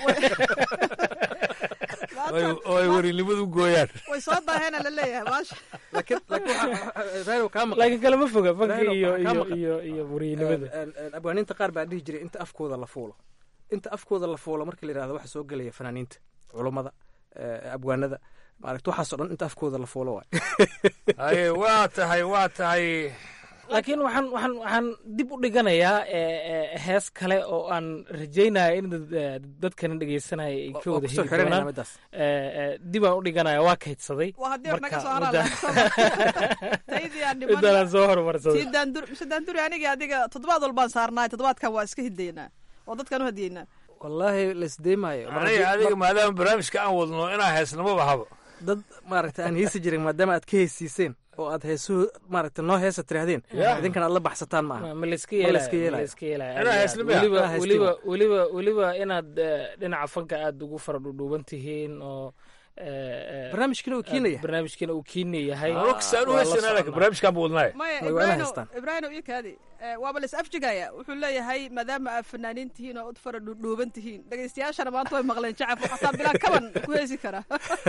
Speaker 6: oo ay warinimadu gooyaan
Speaker 7: way soo daaheena la leeyahay maasha
Speaker 10: laakiin laakiin waxa- waxa- raadiyo kaa maqan
Speaker 4: laakiin kalama foga fanka
Speaker 10: Raylo,
Speaker 4: iyo
Speaker 10: waxaa ka
Speaker 4: iyo
Speaker 10: maqan.
Speaker 4: iyo iyo wariyanimada
Speaker 10: Een, een, abwaaniinta qaar baa dhihi jiray inta afkooda la fuulo inta afkooda la fuulo marka la yidhahdo waxa soo gelaya fanaaniinta culummada eh, abwaanada maaragta waxaasoo dhan inta afkooda la fuulo waay
Speaker 6: haye waa tahay waa tahay
Speaker 4: laakiin waxaan waxaan waxaan dib u dhiganayaa ee, ee, hees kale oo aan rajaynaya in dad- ee, dadkana dhegeysanaya ay ka
Speaker 10: Waa
Speaker 4: wada
Speaker 10: kusoo
Speaker 4: heli
Speaker 10: xiranayna
Speaker 4: doonaan
Speaker 10: midaas
Speaker 4: Ee, ee, dib aan u dhiganaya waa kaydsaday
Speaker 7: waa haddii hor naga
Speaker 4: Marka,
Speaker 7: soo haraan
Speaker 4: mudda-
Speaker 7: taydii aan
Speaker 4: midaan
Speaker 7: dhiman
Speaker 4: soo horumarsaday
Speaker 7: tii daandur mise daanduri aniga adiga toddobaad walbaan saarnaay toddobaadkan waa iska hidaynaa oo dadkan u hadiyeynaa
Speaker 10: wallaahi laisdeemaayo Mar
Speaker 6: aniga
Speaker 10: haddii-
Speaker 6: adiga maadaama barnaamijka aan wadno inaa heesnamaba habo
Speaker 10: dad maaragta aan heesi jirin maadaama aad ka heesiiseen oo aad heesuhu maaragta noo heesa tirahdeen
Speaker 6: Yeah.
Speaker 10: idinkana aad la baxsataan maaha
Speaker 4: ma layska
Speaker 10: Ma layska
Speaker 4: yeelaya ma
Speaker 10: yeelaya.
Speaker 4: layska yeelaya
Speaker 6: Inaa
Speaker 4: aad iyo
Speaker 6: heesnimo
Speaker 4: aad.
Speaker 6: ya?
Speaker 4: weliba
Speaker 10: Inaa heesnimo.
Speaker 4: weliba weliba weliba inaad eh, dhinaca fanka aad ugu fara dhudhuuban tihiin oo eh, eh,
Speaker 10: barnaamijkina uu keenaya
Speaker 4: barnaamijkina uu kiina yahay
Speaker 6: anokasaan u
Speaker 4: Waa la
Speaker 6: heesanaa laakiin
Speaker 4: socnaa.
Speaker 6: barnaamijkaan buu wadnaaye
Speaker 7: maya
Speaker 10: Way waana
Speaker 7: ibraahino
Speaker 10: haystaan.
Speaker 7: ibraahino iyo kaadi Eh, waaba la is afjigaya wuxuu leeyahay maadaama aad fanaaniin tihiin oo ud fara dhuudhuuban tihiin dhegeystayaashana maanta way maqleen jacab xataa bilaa kaban ku heesi karaa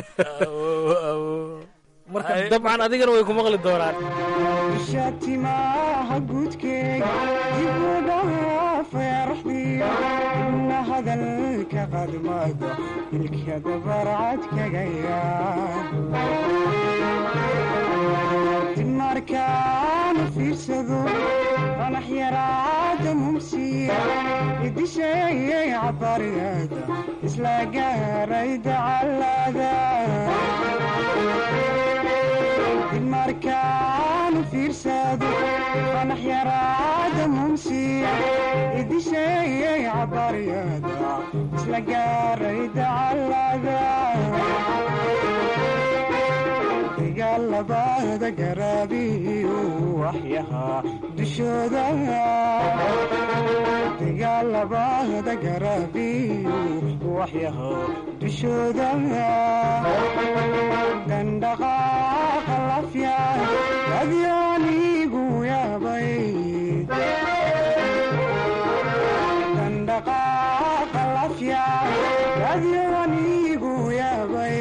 Speaker 4: marka dabcan adigana way ku maqli doonaan
Speaker 11: shatimaha guudkeega dib u dhaafaya raxdiyo ibna hadalka qadmada ilkada barcad kaga yaal dib markaanu fiirsado qanax yaraada mumsiya idisheeyay cabariyada isla gaaray dacalada dib markaanu fiirsado qanax yaraada mumsiya idisheeyay cabaryada isla gaaray dacalada dagaalabada garaabiyo waxyahaa dushooda dagaalabada garaabiyo waxyahaa dushooda dandhaqaaqa lafya adyoonigu yaabay dandhaqaaqa lafya adyoonigu yaabay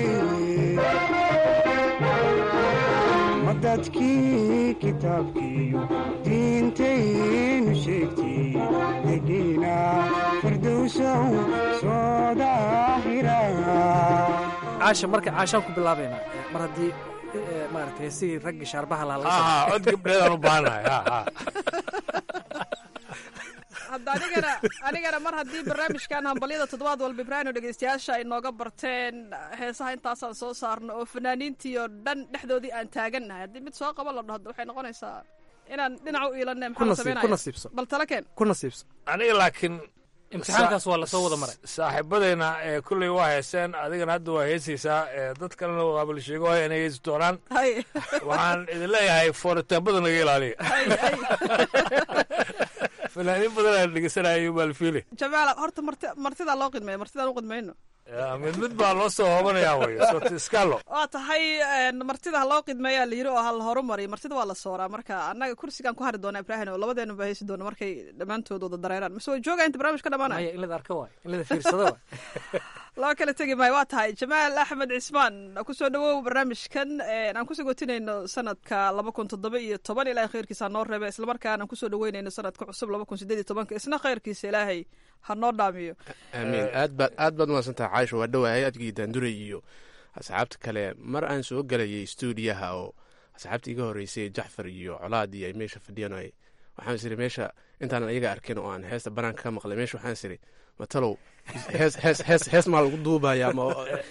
Speaker 11: ma dadkii kitaabkiiyo diintaynu sheegtay degiina firdowsow soo daahira
Speaker 10: caasha marka caashaan ku bilaabaynaa mar haddii eh, maaragta heesihii raggii shaarbaha lahaa laga soo
Speaker 6: aha cod gabdheedaan u baahanahay ha ha
Speaker 7: hadda anigana anigana mar haddii barnaamijkan hambalyada toddobaad walba ibraahino dhegeystayaasha ay nooga barteen heesaha intaasaan soo saarno oo fanaaniintii oo dhan dhexdoodii aan taagannahay haddii mid soo qaba la dhahdo waxay noqonaysaa inaan dhinac u iilanay
Speaker 10: ku
Speaker 7: maxaa
Speaker 10: nasiib ku
Speaker 7: sameynaya
Speaker 10: nasiibso
Speaker 7: bal tala keen
Speaker 10: ku nasiibso
Speaker 6: aniga laakiin
Speaker 4: imtixaankaas waa lasoo wada maray
Speaker 6: saaxiibadayna ee kulley waa heeseen adigana hadda waa heesaysaa ee dad kalena waaba la sheego inay heesi doonaan
Speaker 7: hay
Speaker 6: waxaan idin leeyahay fooritaanbada naga ilaaliya
Speaker 7: hay hay
Speaker 6: fanaaniin badan aan dhegeysanaya maalfiile
Speaker 7: jamaala horta marti martidaa loo qidmeeya martidaan u qidmayno
Speaker 6: mid mid baa loo soo hoobanayaa wey sotiskalo
Speaker 7: waa tahay martida ha loo qidmeeyaa la yiri oo ha la horumariyo martida waa la sooraa marka annaga kursigaan ku hari doona ibrahin oo labadeenu baa haysi doona markay dhammaantood wada dareeraan mise way joogaa inta barnaamij ka dhamaanaya
Speaker 10: maya in lada arka waay in lada fiirsado waay
Speaker 7: loo kala tegi maayo waa tahay jamaal axmed cismaan kusoo dhawow barnaamijkan aan kusoo gotinayno sanadka laba kun toddoba iyo toban ilaahay khayrkiisa hanoo reebe islamarkaana aan kusoo dhaweynayno sanadka cusub laba kun sideed iyo tobanka isna khayrkiisa ilaahay ha noo dhaamiyo
Speaker 2: aamiin aad baad aad baad umaadsantaha caaisha waa dhawahay adgii daanduray iyo asxaabta kale mar aan soo gelayay stuudiyaha oo asxaabta iga horreysay jacfar iyo colaad iyo ay meesha fadhiyaan ay waxaan is iri meesha intaanan ayaga arkin oo aan heesta banaanka ka maqlay meesha waxaan is iri matalow hees hees hees hees maa lagu duubaya ama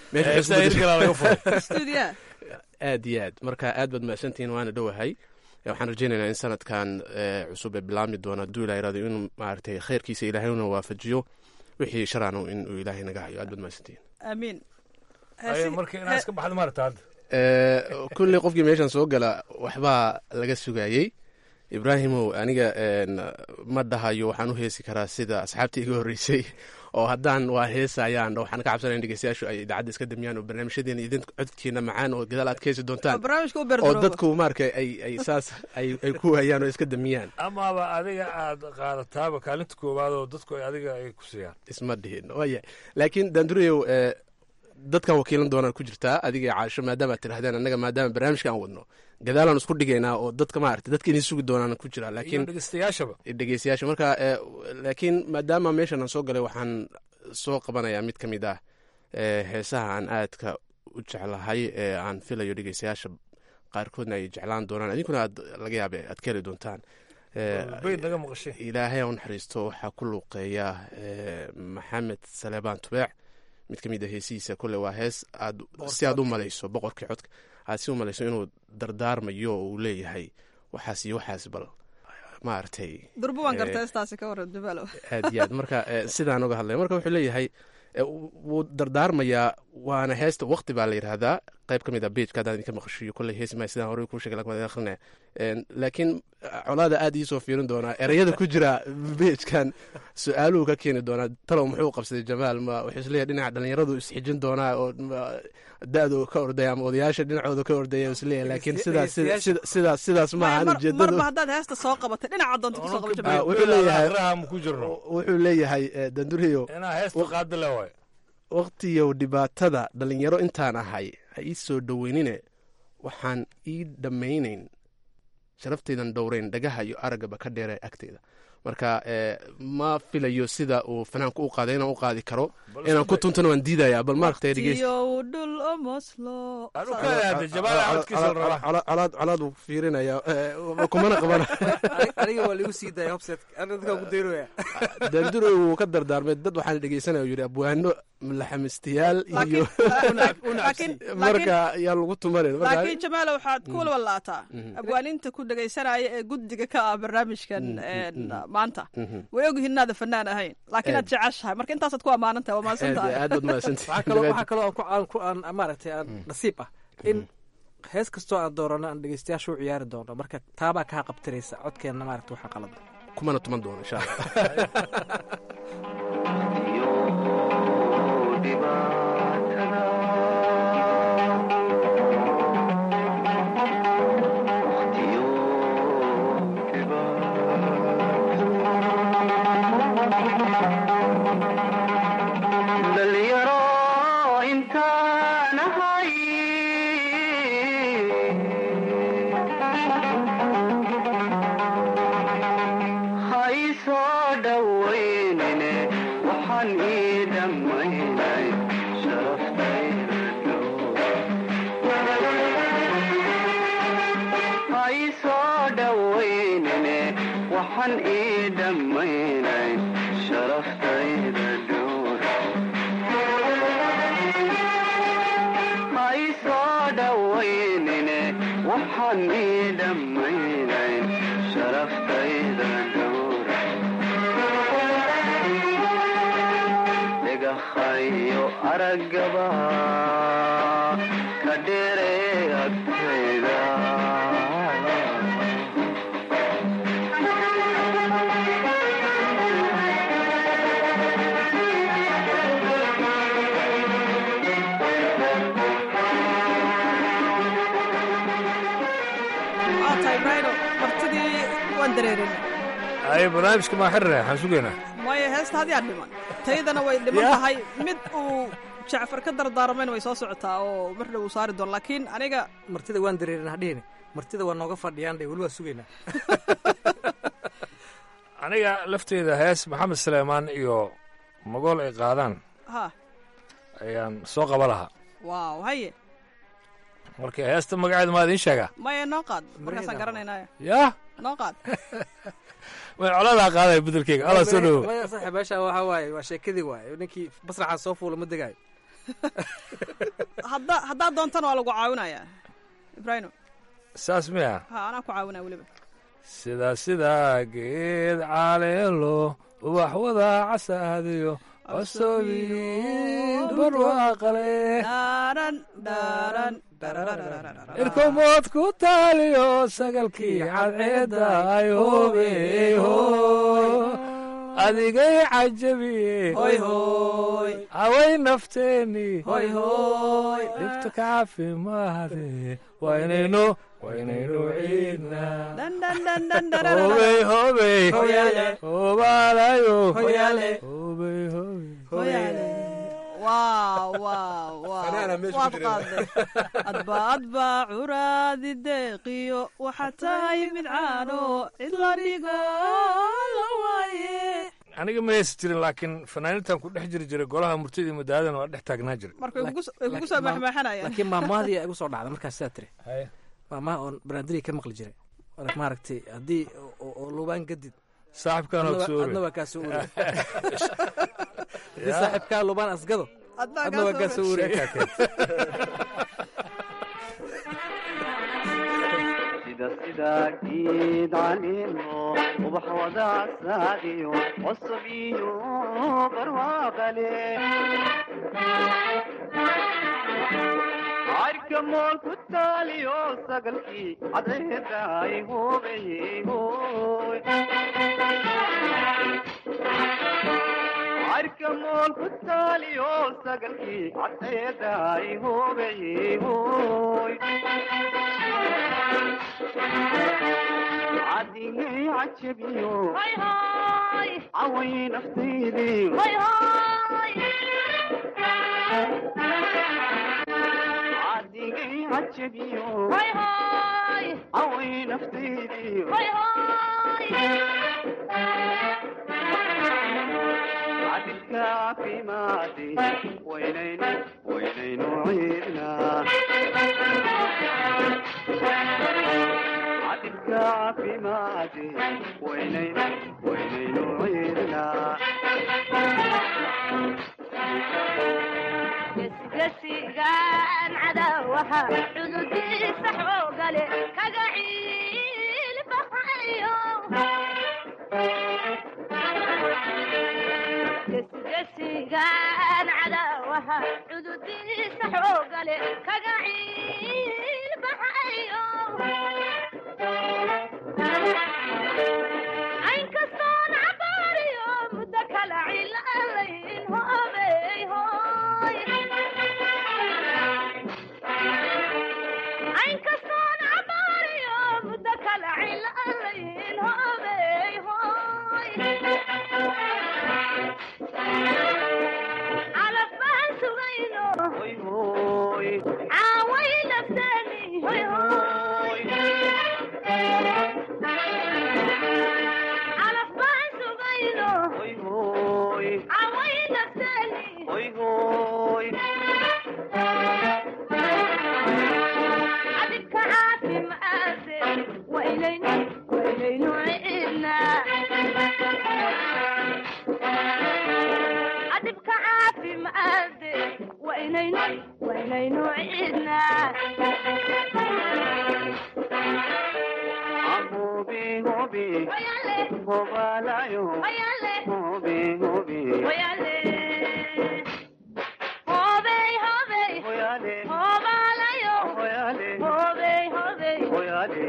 Speaker 7: stuudiyaha
Speaker 2: aad iyo aad marka aad baad mahadsantihiin waana dhowahay waxaan rajeynaynaa in sanadkan cusub ee bilaabmi doona hadduu ilaha irado inuu maaragtay khayrkiisa ilaahayna waafajiyo wixii sharaano inuu ilaahay naga hayo aad baad mahadsantihiin
Speaker 7: aamiin
Speaker 6: marka inaa iska baxda maarata hadda
Speaker 2: kulley qofkii meeshan soo gala waxbaa laga sugayey ibraahimow aniga ma dhahayo waxaan u heesi karaa sida asxaabta iga horreysay oo haddaan waa heesayaan waxaan ka cabsanaya in dhegeystayaashu ay idaacadda iska damiyaan oo barnaamijyadeena idin codkiina macaan oo gadaal aad ka heesi doontaan oo dadku marka ay ay saas ay ay ku hayaan oo iska damiyaan
Speaker 6: amaaba adiga aad qaadataaba kaalinta koowaad oo dadku ay adiga ay ku siiyaan
Speaker 2: isma dhihin waya laakiin daandurayow dadkan wakiilan doonaan ku jirtaa adiga iyo caasho maadaama ad tirahdeen annaga maadaama barnaamijka aan wadno gadaalaan isku dhigaynaa oo dadka maarata dadka idin sugi doonaan ku jira laakiin
Speaker 6: dhegeystayaashaba
Speaker 2: dhegeystayaasha marka laakiin maadaama meeshan aan soo galay waxaan soo qabanayaa mid ka mid ah heesaha aan aadka u jeclahay ee aan filayo dhegeystayaasha qaarkoodna ay jeclaan doonaan idinkuna aad laga yaabe aad ka heli doontaan ilaahay u naxariisto waxaa ku luuqeeya maxamed saleebaan tubeec mid ka mid a heesihiisa kole waa hees aad si aad u malayso boqorkii codka aad si u malayso inuu dardaarmayo oo uu leeyahay waxaas iyo waxaas bal maaragtay
Speaker 7: durba waan garta heestaasi ka waran jamaalow
Speaker 2: aad iyo aad marka sidaan uga hadlaya marka wuxuu leeyahay wuu dardaarmayaa waana heesta waqti baa la yidhaahdaa qayb ka mid a bejka haddaan idinka maqashiyo kolley heesi maayo sidaan horey kuu shegay lakin akrinaya laakiin colaada aad iisoo fiirin doonaa ereyada ku jira bejkan su-aaluhu ka keeni doonaa talow muxuu qabsaday jamaal ma wuxuu isleeyahay dhinaca dhalinyaradu isxijin doonaa oo da-du ka ordaya ama odayaasha dhinacooda ka ordaya isleeyahay laakiin sidaas sidaas sidaas ma ahan ujeedadu
Speaker 7: marba haddaad heesta soo qabatay dhinaca doonta kusoo qaba jamaal
Speaker 2: wuxuu leeyahay
Speaker 6: ku jirno
Speaker 2: wuxuu leeyahay danduriyo
Speaker 6: inaa heesta qaada le waay
Speaker 2: waqtiyow dhibaatada dhalinyaro intaan ahay ha ii soo dhoweynine waxaan ii dhammaynayn sharaftaydan dhowrayn dhagaha iyo araggaba ka dheera agteyda marka ma filayo sida uu fanaanku u qaaday inaan u qaadi karo inaan ku tuntana waan diidaya bal maaragtay colaad uu fiirinaya kumana qabana
Speaker 10: aniga waa ligu sii daaya hobset dadkaa ku dayrooya
Speaker 2: daanduro wuu ka dardaarmay dad waxaan dhegeysanaya yidhi abwaano laxamistayaal iyo marka yaa lagu tumanin
Speaker 7: laakiin jamaalo waxaad ku walwallaataa abwaaninta ku dhegaysanaya ee guddiga ka ah barnaamijkan maanta way ogyihiin inaada fanaan ahayn laakiin aad jeceshahay marka intaasaad ku ammaanan tahay waa mahadsan tahay
Speaker 2: aad baad mahadsantahay
Speaker 10: waxaa kaloo aan ku aan maaragtay aan nasiib ah in hees kastoo aan doorano aan dhegeystayaasha u ciyaari doono marka taabaa kaa qabtiraysa codkeenna maaragta waxaa qalada
Speaker 2: kumana tuman doono insha allah
Speaker 7: waan dareerin
Speaker 6: ay barnaamijka maa xirina waxaan sugaynaa
Speaker 7: maya heesta hadyaa dhiman taydana way dhiman
Speaker 6: Ya.
Speaker 7: tahay mid uu jacfar ka dardaarmayna way soo socotaa oo mar dhow uu saari doon laakiin aniga
Speaker 10: martida waan dareerin hadhihini martida waa nooga fadhiyaan dhe weli waa sugaynaa
Speaker 6: aniga lafteeda hees maxamed suleymaan iyo magool ay qaadaan
Speaker 7: ha
Speaker 6: ayaan soo qaba lahaa
Speaker 7: waaw haye
Speaker 6: marka heesta magaceeda maa idiin sheegaa
Speaker 7: maya noo qaad markaasaan garanaynaya
Speaker 6: yaa
Speaker 7: noo qaad
Speaker 6: way coladaa qaadaya bedelkeyga alla soo dhowo
Speaker 10: maya saaxiib meesha waxaa waaye waa sheekadii waaye ninkii basraxaa soo fuula ma degaayo
Speaker 7: hadda haddaad doontana waa lagu caawinayaa ibraahimo
Speaker 6: saas miya
Speaker 7: ha anaa ku caawinaya weliba
Speaker 6: sida sida geed caleelo ubax wada casaadiyo cosobiin barwaaqale
Speaker 7: dhaaran dhaaran
Speaker 6: irkomood ku taaliyo sagalkii cadceedda ay hobeho adigay cajabiye
Speaker 7: hoy hoy
Speaker 6: away nafteeni
Speaker 7: hoy hoy
Speaker 6: dhibta ka caafimaade waa inaynu waa inaynu ciidnaa
Speaker 7: dhan dhan dhan dhan dhan
Speaker 6: hobey hobey
Speaker 7: Hoyaale.
Speaker 6: hobaalayo
Speaker 7: Hoyaale.
Speaker 6: hobey hobey
Speaker 7: hoyaale waaw waaw waaw
Speaker 10: Fanaana meesha ku
Speaker 7: waad
Speaker 10: jira.
Speaker 7: qaaday adba adba curaadi deeqiyo waxaa tahay mid caano cid la dhigo la waaye
Speaker 6: aniga ma heesi jirin laakiin fanaaniintan ku dhex jiri jiray golaha murtidii madaadana waa dhex taagnaa jiray
Speaker 7: marka way kugu- way kugu soo maxmaxanayaan
Speaker 10: laakiin maamaadii igu soo dhacda markaas sidaa tiri maamaha oon baraandiri ka maqli jiray Marka maaragtay haddii oo- oo oo lubaan gadid
Speaker 6: saaxibkaan
Speaker 10: adna waa-
Speaker 6: ogsoore
Speaker 10: adna waa kaa soo uri haddii saaxiibkaa lubaan asgado
Speaker 7: Adna
Speaker 10: adna waa kaa soo uri
Speaker 9: sida sida geed caleemo ubax wada casaadiyo cusub iyo barwaaqale cayrka mool ku taaliyo sagalkii cadceedda ay hubeyey hoy cayrka mool ku taaliyo sagalkii cadceedda ay hubeyey hoy cadigay cajabiyo caway naftaydii cadigay cajabiyo caway naftaydii cadilka caafimaadi waynaynu waynaynu ciidnaa cadilka caafimaadi waynaynu waynaynu ciidnaa
Speaker 12: gesigaan cadawaha cududiisa xoogale kaga ciilbaxayo gesgesigaan cadawaha cududiisa xoogale kaga ciilbaxayo aynkastoon cabaariyo muddo kala cilaalayn hobey hoy aynkastoon cabaariyo muddo kala cilaalayn hobey hoy calaf baan sugayno
Speaker 9: hoy hoy
Speaker 12: caaway nafteeni hoy hoy calaf baan sugayno
Speaker 9: hoy hoy
Speaker 12: caaway nafteeni
Speaker 9: hoy hoy
Speaker 12: cadibka caafimaade waynaynu waynaynu ciidnaa cadibka caafimaade waynaynu waynaynu ciidnaa
Speaker 9: hobi hobi
Speaker 12: Hoyale.
Speaker 9: hobalayo
Speaker 12: Hoyale.
Speaker 9: hobi hobi
Speaker 12: Hoyale. Hobey, hobey.
Speaker 9: hoyale
Speaker 12: Hobalayo.
Speaker 9: hoyale
Speaker 12: Hobey, hobey.
Speaker 9: hoyale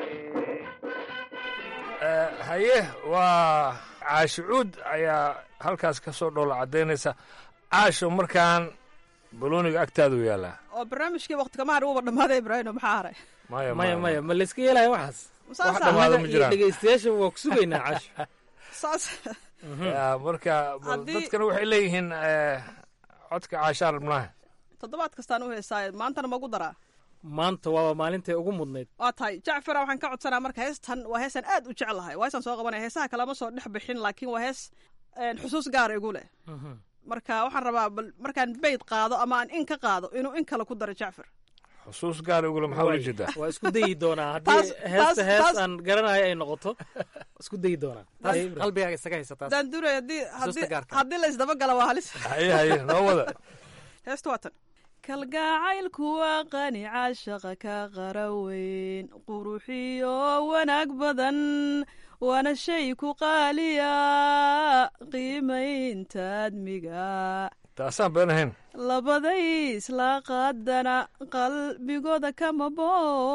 Speaker 6: Eh, haye waa caashi cuud ayaa halkaas ka soo dhoola caddaynaysa caasho markaan balooniga agtaadu yaallaa
Speaker 7: oo barnaamijkii waqti kama har uba dhammaaday ibraahimo maxaa haray
Speaker 6: maya
Speaker 4: maya maya ma layska yeelaya waxaas
Speaker 7: Saas
Speaker 6: wax
Speaker 7: ah.
Speaker 6: dhammaada ma
Speaker 4: Annaga iyo
Speaker 6: jiraan
Speaker 4: dhegeystayaasha waa ku sugaynaa casho
Speaker 7: saas
Speaker 6: Ya, marka bal
Speaker 7: Haddii-
Speaker 6: dadkana waxay leeyihiin eh, codka caashaan rabnaa
Speaker 7: toddobaad kastaan u heesaaye maantana magu daraa
Speaker 4: maanta waaba maalintay ugu mudnayd
Speaker 7: waa tahay jacfara waxaan ka codsanaa marka heestan waa heesaan aad u jeclahay waa heesaan soo qabanaya heesaha kalama soo dhex bixin laakiin waa hees een, xusuus gaara igu leh marka waxaan rabaa bal markaan beyd qaado ama aan in ka qaado inuu in kale ku daro jacfar
Speaker 6: xusuus gaar igule maxaa ula jeedaa
Speaker 4: waa isku dayi doonaa haddii
Speaker 7: Taas-
Speaker 4: heesta
Speaker 7: taas-
Speaker 4: hees
Speaker 7: taas-
Speaker 4: aan garanayo ay noqoto isku dayi doonaa
Speaker 10: taas
Speaker 4: Haye, Ibrahim.
Speaker 10: qalbigaaga isaga haysa taas
Speaker 7: daan duray haddii haddii
Speaker 10: gaarka.
Speaker 7: haddii la isdabagala waa halis
Speaker 6: haye haye noo wada
Speaker 7: heesta waa tan kalgacaylku waa qani caashaqa ka qaraweyn quruxiyo wanaag badan waana shay ku qaaliya qiimaynta admiga
Speaker 6: taasaan been ahayn
Speaker 7: labaday isla qaadana qalbigooda kama bo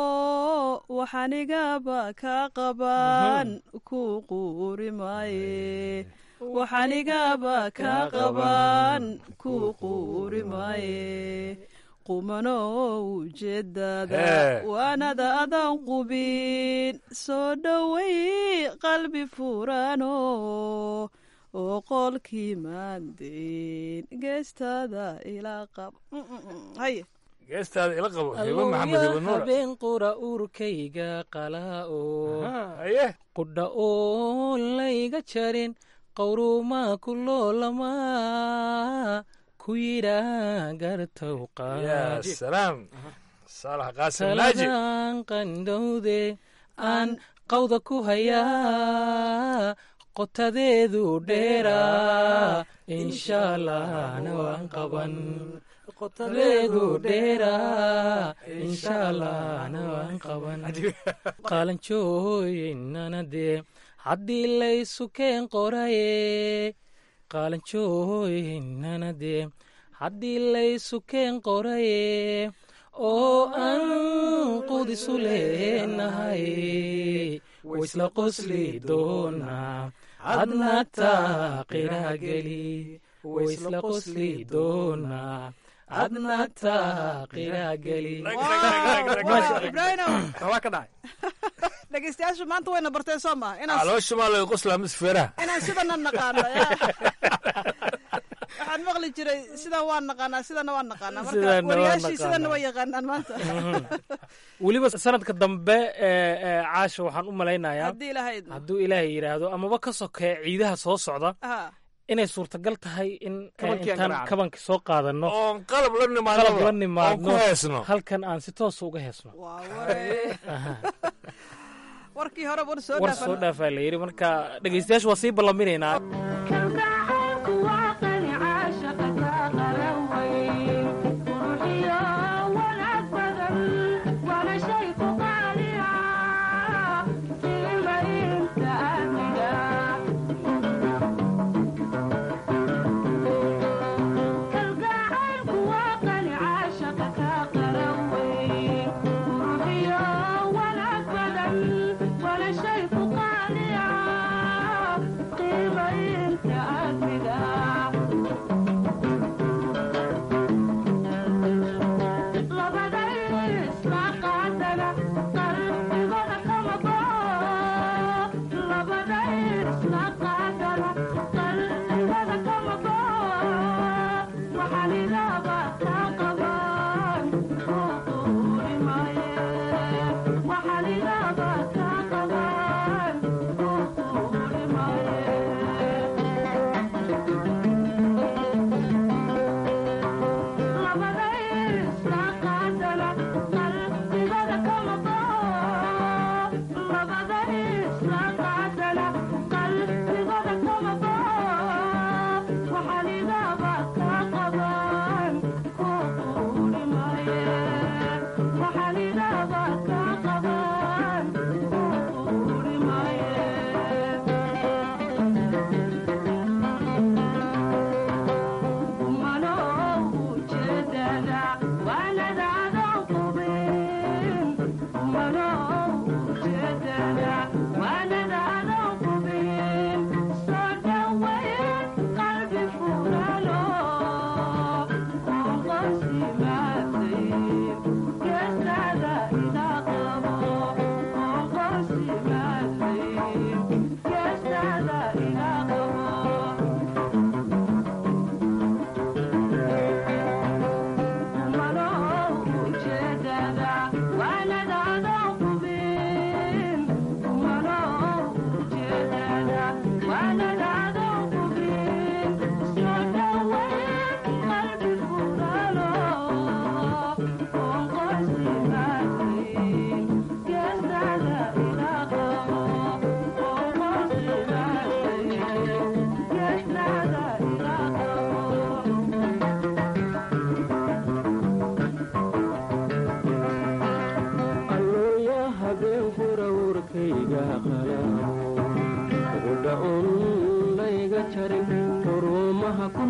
Speaker 7: waxanigaba ka qaban ku quuri maaye waxanigaba ka qaban ku quuri maaye qumano ujeedada
Speaker 6: Hee.
Speaker 7: waanada adan qubin soo dhowey qalbi furano oo qolkii maandeyn geestada ilaa qab Mm, mm, mm. haye
Speaker 6: geestaada ila qabo hebo maxamed hebo nuura
Speaker 4: habeen qura urkayga qala'o
Speaker 6: haye
Speaker 4: qudha oo layga jarin qawrumaa ku loolama ku yidhaa gartow
Speaker 6: ya
Speaker 4: qaad
Speaker 6: salaam saalax qaasim naaji
Speaker 4: taladan qandhowde aan qawda ku hayaa qotadeedu dheeraa inshaalahna waan qaban qotadeedu dheeraa inshaalahna waan qaban qaalanjooyinana dee haddii laysu keen qoraye qaalanjooyinana dee haddii laysu keen qoraye oo aan qudisu leenahay waisla qosli doonaa hadna taaqiraa geli waisla qosli doonaa hadna taaqiraa geli
Speaker 7: ibraahimow
Speaker 10: waa ka dhacay
Speaker 7: dhegeystayaashu maanta wayna barteen soo maha inaan
Speaker 6: caloosha maa laga qoslaa misfeeraha
Speaker 7: inaan sidana naqaano ya. waxaan maqli jiray sidan waan naqaanaa sidana waan naqaanaa marka
Speaker 4: Sidana waan
Speaker 7: wariyaashii sidana
Speaker 4: naqaanaa.
Speaker 7: way yaqaanaan maanta
Speaker 4: weliba sanadka dambe ee ee caasha waxaan u malaynayaa
Speaker 7: haddii ilaahay idmo
Speaker 4: hadduu ilaahay yidhaahdo amaba ka sokee ciidaha soo socda
Speaker 7: ha
Speaker 4: inay suurtagal tahay in eh,
Speaker 10: Kabankii aan
Speaker 4: intaan
Speaker 10: garaacno.
Speaker 4: kabanka soo qaadano
Speaker 6: oon qalab la nimaadno
Speaker 4: qalab la
Speaker 6: oon ku
Speaker 4: nimaadno
Speaker 6: heesno
Speaker 4: halkan aan si toosa uga heesno
Speaker 7: waa ware warkii hore war soo
Speaker 4: war soo
Speaker 7: dhaafan
Speaker 4: dhaafaa la yidhi marka dhegeystayaashu waa sii ballaminaynaa
Speaker 12: kalgacaylku waa qani caashaqa ka qaraweyn quruxiyo wanaag badan waana shay ku qaaliya qiimaynta amniga kalgacaylku waa qani caashaqa ka qaraweyn quruxiyo wanaag badan waana shay ku qaaliya qiimaynta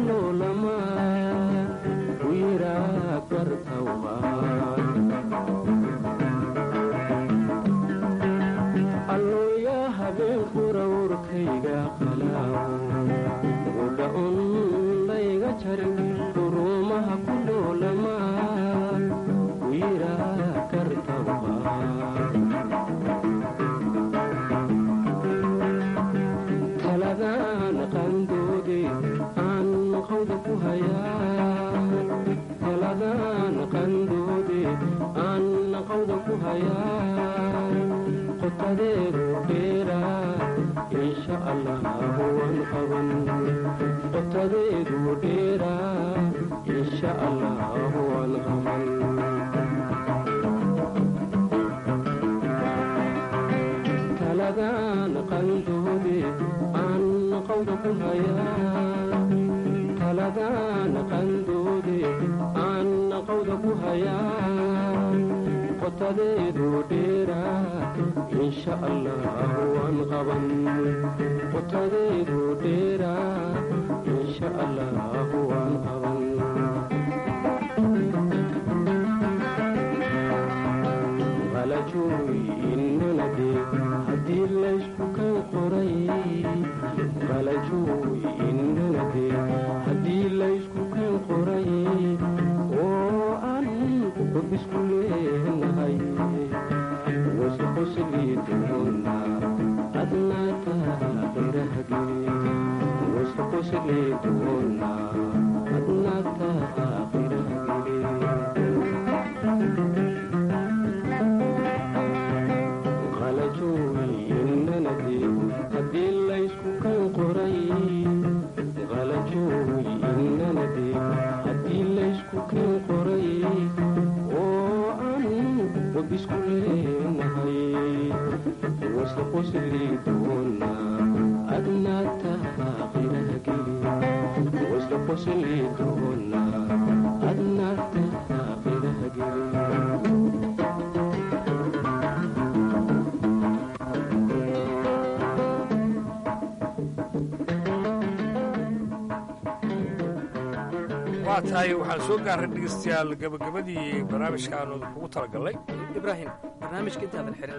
Speaker 13: noolama wiraa gartawba allooya habeen qurawrkayga qalaaw uda undayga jarin duruumaha ku noolama wiraa gartawba taladaan qandoode aan qawda ku hayaa taladaan qandoode aan qawda ku hayaa qotadeedu dheeraa insha allah waan qaban qotadeedu dheeraa insha allah waan qaban taladaan qandoode aan qawda ku hayaa taladaan qandoode aan qawda ku hayaa qotadeedu dheeraa insha allah waan qaban qotadeedu dheeraa insha allah waan qaban qalajooy inanade haddii laysku kan qoray qalajooy inanade haddii laysku kan qoray oo aan qobisku leenahay wasqosliiduna adnaataa qirahgeli wasqosliiduna adnaataa qirahgeli qalajooy inanade haddii laysku kan qoray qalajooy inanade haddii laysku kan qoray oo aan wabisku leenahay wasqosliiduna adnaataa qirahgeli wasqosliiduna adnaataa qirahgeli
Speaker 6: waa tahay waxaan soo gaarray dhegeystayaal gabagabadii barnaamijkaanu kugu talagalnay
Speaker 10: ibraahim barnaamijka intaadan xirin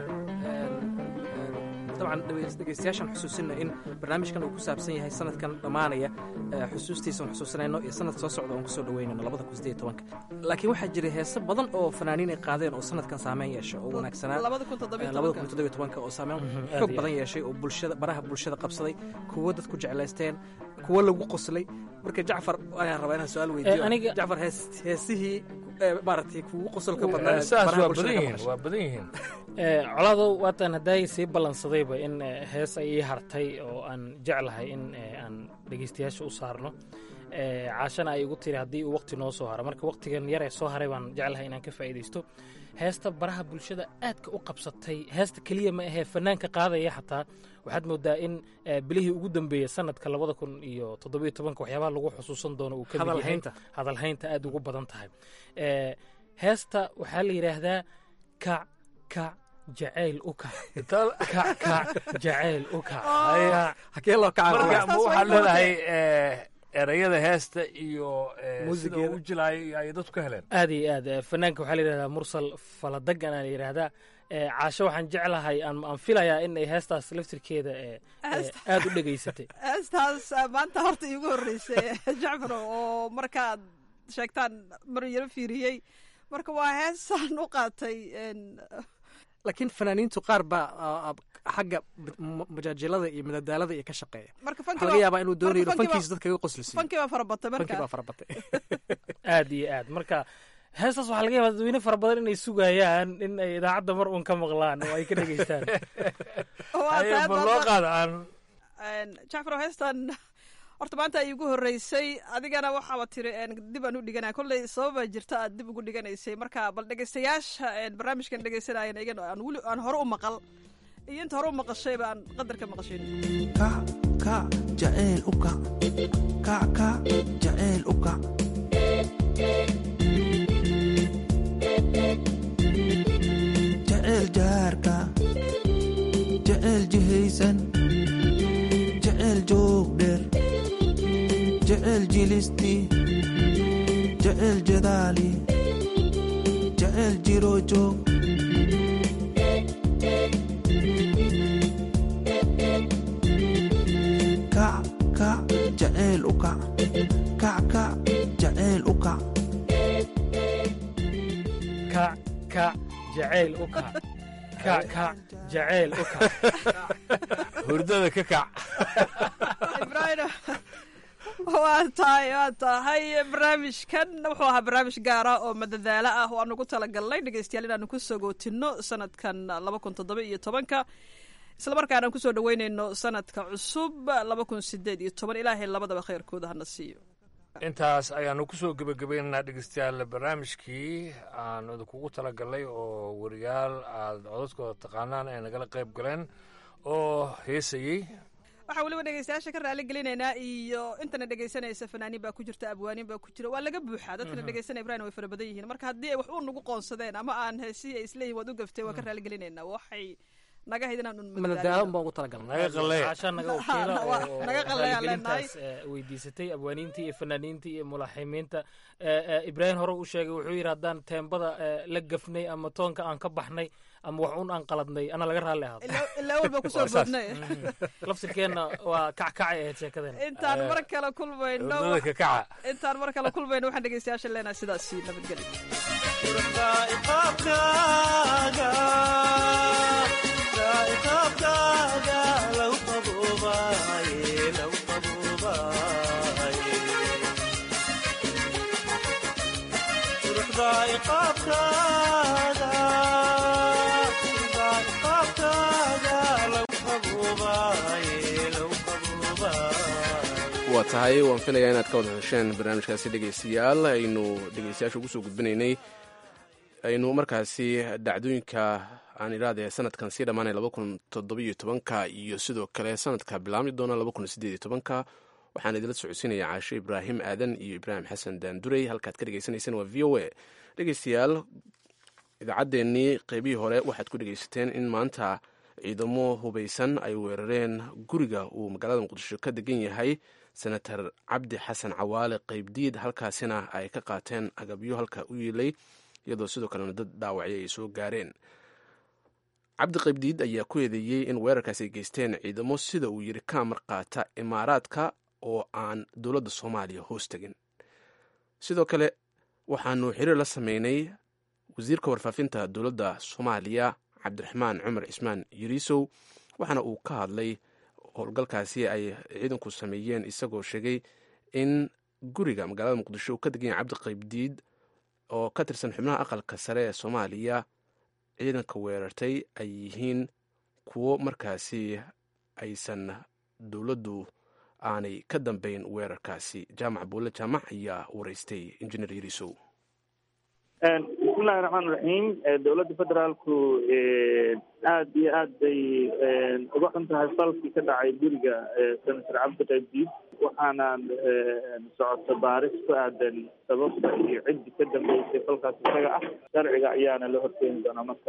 Speaker 10: dabcan dhegeystayaashaan xusuusina in barnaamijkan uu ku saabsan yahay sanadkan dhammaanaya xusuustiisa aan xusuusanayno iyo sanad soo socda oon kusoo dhaweynayno labada kun sideed tobanka laakiin waxaa jiray heese badan oo fanaaniin ay qaadeen oo sanadkan saameyn yeesha oo wanaagsanaa
Speaker 7: labada kun toddobiyo
Speaker 10: labada
Speaker 7: tobanka.
Speaker 10: kun toddobiyo tobanka oo saameyn
Speaker 4: aad
Speaker 10: xoog
Speaker 4: iyo
Speaker 10: badan
Speaker 4: aad.
Speaker 10: yeeshay oo bulshada baraha bulshada qabsaday kuwo dadku jeclaysteen kuwo lagu qoslay marka jacfar ayaan rabaa inaan su-aal weydiiyo
Speaker 4: aniga-
Speaker 10: jacfar hees heesihii eh, maaragtay kugu qosolka badnaa
Speaker 6: saas
Speaker 10: baraha
Speaker 6: waa
Speaker 10: bulshada
Speaker 6: badan
Speaker 10: ka
Speaker 6: yihiin
Speaker 10: maqashay.
Speaker 6: waa badan yihiin
Speaker 4: Eh, colaadow waatan hadday sii ballansadayba in eh, hees ay ii hartay oo aan jeclahay in eh, aan dhegeystayaasha u saarno Eh, caashana ay igu tiri haddii uu waqti noo soo haro marka waqtigan yar ee soo haray baan jeclahay inaan ka faa'iidaysto heesta baraha bulshada aadka u qabsatay heesta keliya ma ahee fanaanka qaadaya xataa waxaad moodaa in eh, bilihii ugu dambeeyey sanadka labada kun iyo toddobiyo tobanka waxyaabaha lagu xusuusan doono uu ka mid yahay
Speaker 10: Hadalhaynta.
Speaker 4: hadalhaynta aad ugu badan tahay Eh, heesta waxaa la yidhaahdaa kac kac jacayl u kac kac kac jacayl u kac Kac.
Speaker 10: hakee loo kaca
Speaker 6: marka ma waxaad leedahay eh, erayada heesta iyo eh, sida
Speaker 10: Muusigeeda.
Speaker 6: uu u jilaayo iyo ay dadku ka heleen
Speaker 4: aad iyo aad eh, fanaanka waxaa la yidhahdaa mursal faladagan aa la yidhaahdaa Eh, caasho waxaan jeclahay aan aan filayaa in ay heestaas laftirkeeda eh, eh,
Speaker 7: Heesta-
Speaker 4: aad u dhegaysatay
Speaker 7: heestaas ah, maanta horta iigu horreysay jacfar oo markaad sheegtaan mar yaro fiiriyey marka waa heesaan u qaatay en,
Speaker 10: laakiin fanaaniintu qaar baa ah, ah, xagga ma- majaajilada iyo madadaalada iyo ka shaqeeya
Speaker 7: marka
Speaker 10: waxaa
Speaker 7: funky
Speaker 10: laga
Speaker 7: baa-
Speaker 10: yaabaa inuu doonayo inuu
Speaker 7: marka funky baa-
Speaker 10: fankiisa dadka iga qoslisiiyo
Speaker 7: funky baa farabatay
Speaker 10: fanki baa
Speaker 7: marka
Speaker 10: farabatay
Speaker 4: aad iyo aad marka heestaas waxaa laga yaabaa dadweyne fara badan inay sugayaan in ay idaacadda mar uun ka maqlaan oo ay ka dhegaystaan
Speaker 7: Waa
Speaker 6: Aye,
Speaker 7: tahay
Speaker 6: bal
Speaker 7: maanta-
Speaker 6: loo qaado aan
Speaker 7: En, jacfar oo heestan horta maanta ay igu horreysay adigana waxaaba tiri en, dib aan u dhiganaya kolley sababa jirta aad dib ugu dhiganaysay marka bal dhegeystayaasha en, barnaamijkan dhegeysanayana igan aan weli aan hore u maqal iyo inta hore u maqashayba aan qadar ka maqashin
Speaker 14: kac kac jacayl u kac kac kac jacayl u kac jacayl jaarka jacayl jihaysan jacayl joog dheer jacayl jilisti jecel jadaali jecel jiroojoog kac kac jecel u kac kac kac jecel u kac
Speaker 4: kac kac jacayl u kac kac kac jacayl u kac
Speaker 6: hurdada ka kac
Speaker 7: ibrahim waa tahay waa tahay barnaamijkan wuxuu ahaa barnaamij gaara oo madadaalo ah oo aan ugu talagalnay dhegeystayaal inaanu ku sogootino sanadkan laba kun toddoba iyo tobanka islamarkaana aan kusoo dhaweyneyno sanadka cusub laba kun sideed iyo toban ilaahay labadaba khayrkooda hana siiyo
Speaker 6: intaas ayaanu kusoo gebagabaynaynaa dhegeystayaal barnaamijkii aan idinkugu talagalnay oo wariyaal aad codadkooda taqaanaan ay nagala qayb galeen oo heesayey
Speaker 7: waxaa weliba dhegeystayaasha ka raali gelinaynaa iyo intana dhegeysanaysa fanaaniin baa ku jirta abwaaniin baa ku jira waa laga buuxaa dadkana dhegeysanaya ibrahim way fara badan yihiin marka haddii ay wax u nagu qoonsadeen ama aan heesihii ay isleeyihin waad u gaftay waa ka raali gelinaynaa waxay naga hayd inaan un
Speaker 10: madadaalon baan ugu talagalnay
Speaker 6: naga qalleeya
Speaker 4: caasha naga wakiila oo
Speaker 7: naga qalleeyaan leenahay.
Speaker 4: raaligelintaas eh, weydiisatay abwaaniintii iyo fanaaniintii iyo mulaaximiinta Eh, eh, ibraahim hore u sheegay wuxuu yidhi haddaan teembada eh, la gafnay ama toonka aan ka baxnay ama wax un aan qaladnay ana laga raalli ahaado
Speaker 7: ilaa ilaa walba kusoo
Speaker 6: Waa saas.
Speaker 7: boodnay
Speaker 4: laftirkeenna waa kackacay ahayd sheekadeena
Speaker 7: intaan mar kale kulmayno
Speaker 6: hurdada ka kaca
Speaker 7: intaan mar kale kulmayno waxaan dhegeystayaasha leenahay sidaasi nabadgelyo
Speaker 2: waa tahay waan filayaa inaad ka wada hesheen barnaamijkaasi dhegeystayaal aynu dhegeystayaasha ugu soo gudbinaynay aynu markaasi dhacdooyinka aan idhaahde sanadkan sii dhammaanay laba kun toddobiyo tobanka iyo sidoo kale sanadka bilaabmi doona laba kun sideed iyo tobanka waxaan idinla socodsiinaya caashe ibraahim aadan iyo ibraahim xasan daandurey halkaad ka dhegeysaneyseen waa v o a dhegeystayaal idaacaddeenii qeybihii hore waxaad ku dhegeysateen in maanta ciidamo hubeysan ay weerareen guriga uu magaalada muqdisho ka degan yahay senator cabdi xasan cawaale qeybdiid halkaasina ay ka qaateen agabyo halka u yiilay iyadoo sidoo kalena dad dhaawacyo ay soo gaareen cabdi qaybdiid ayaa ku eedeeyey in weerarkaasi ay geysteen ciidamo sida uu yiri ka amar qaata imaaraadka oo aan dowladda soomaaliya hoos tegin sidoo kale waxaanu xiriir la sameynay wasiirka warfaafinta dowladda soomaaliya cabdiraxmaan cumar cismaan yiriisow waxaana uu ka hadlay howlgalkaasi ay ciidanku sameeyeen isagoo sheegay in guriga magaalada muqdisho uu ka degan yahay cabdi qaybdiid oo ka tirsan xubnaha aqalka sare ee soomaaliya ciidanka weerartay ay yihiin kuwo markaasi aysan dowladdu aanay ka dambeyn weerarkaasi jaamac buulle jaamac ayaa wareystay injineer yiriisow
Speaker 15: bismillahi raxmaan raxiim dowladda federaalku aad iyo aad bay uga xun tahay falkii ka dhacay guriga senator cabdi qaybdiid waxaana socota baaris ku aadan sababta iyo ciddi ka dambeysay falkaas isaga ah sharciga ayaana la horkeeni doonaa marka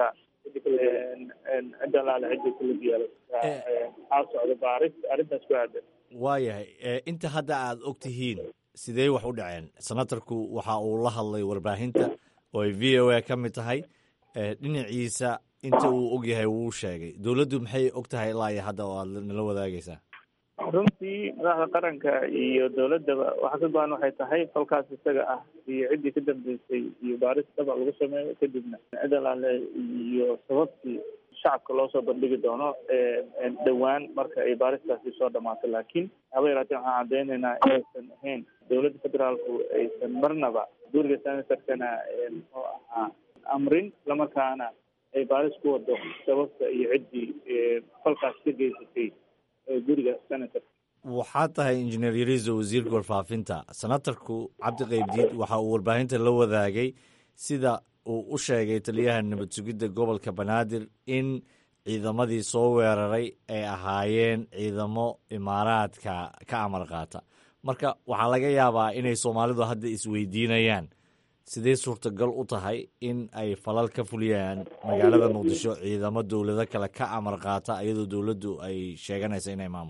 Speaker 15: cidda laale cidda kulug yeelo waxaa socda baaris arrintaas ku aadan
Speaker 16: waayahay inta hadda aad og tihiin sidee wax u dhaceen senatarku waxa uu la hadlay warbaahinta oo ay v o a ka mid tahay dhinaciisa inta uu og yahay wuu sheegay dowladdu maxay og tahay ilaa iyo hadda oo aad nala wadaagaysaa
Speaker 15: runtii madaxda qaranka iyo dowladdaba waxa ka go-an waxay tahay falkaas isaga ah iyo ciddii ka dambeysay iyo baaris daba lagu sameeyo kadibna cid alaale iyo sababtii shacabka loo soo bandhigi doono dhowaan marka ay baaristaasi soo dhamaato laakiin haba yaraatee waxaan caddeynaynaa inaysan ahayn dowladda federaalku aysan marnaba guriga senatorkana muxuu ahaa amrin islamarkaana ay baaris ku wado sababta iyo ciddii falkaas ka geysatay guriga senatorka
Speaker 16: waxaa tahay injineer yariiso wasiirka warfaafinta senatarku cabdi qaybdiid waxa uu warbaahinta la wadaagay sida uu u sheegay taliyaha nabad sugidda gobolka banaadir in ciidamadii soo weeraray ay ahaayeen ciidamo imaaraadka ka amar qaata marka waxaa laga yaabaa inay soomaalidu hadda isweydiinayaan sidee suurtagal u tahay in ay falal ka fuliyaan magaalada muqdisho ciidamo dowlado kale ka amar qaata iyadoo dowladdu ay sheeganaysa inay maamusho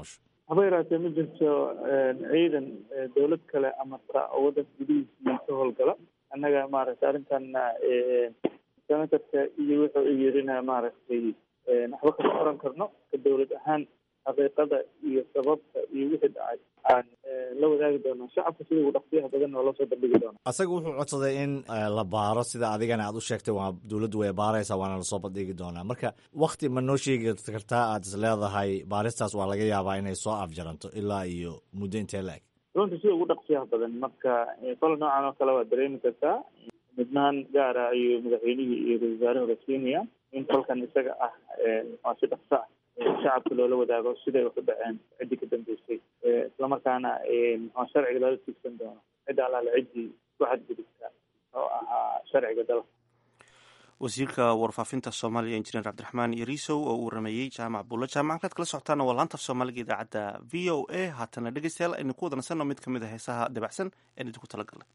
Speaker 15: haba yaraatee ma jirto ciidan dowlad kale amarta oo waddanka gudihiisii ka howlgala annaga maaragtay arrintanna senatarka iyo wuxuu u yirina maaragtay waxba kama oran karno ka dowlad ahaan xaqiiqada iyo sababta iyo wixii dhacay aan la wadaagi doonaa shacabka sida ugu dhaqsiyaha badan oo loo soo bandhigi doona
Speaker 16: asaga wuxuu codsaday in la baaro sida adigana aad u sheegtay waa dowladdu way baaraysaa waana lasoo bandhigi doonaa marka wakti ma noo sheegi kartaa aad is leedahay baaristaas waa laga yaabaa inay soo afjaranto ilaa iyo muddo intee la-eg
Speaker 15: runtii sida ugu dhaqsiyaha badan marka fal noocan oo kale waad dareemi kartaa midnaan gaara ayuu madaxweynihii iyo ra-isul wasaarahooda siinaya in falkan isaga ah waa si dhaqso ah shacabka loola wadaago siday wax u dhaceen ciddii ka dambeysay islamarkaana maxaa sharciga loola tiigsan doono cidda allaale ciddii ku xadgudubta oo ahaa sharciga dalka
Speaker 1: wasiirka warfaafinta soomaaliya injineer cabdiraxmaan yariisow oo uu rameeyey jaamac buulla jaamacadkaad kala socotaana waa laanta af soomaaliga idaacadda v o a haatana dhegeystayaal aynu ku wadansanno mid ka mid a heesaha dabacsan een idinku talagalnay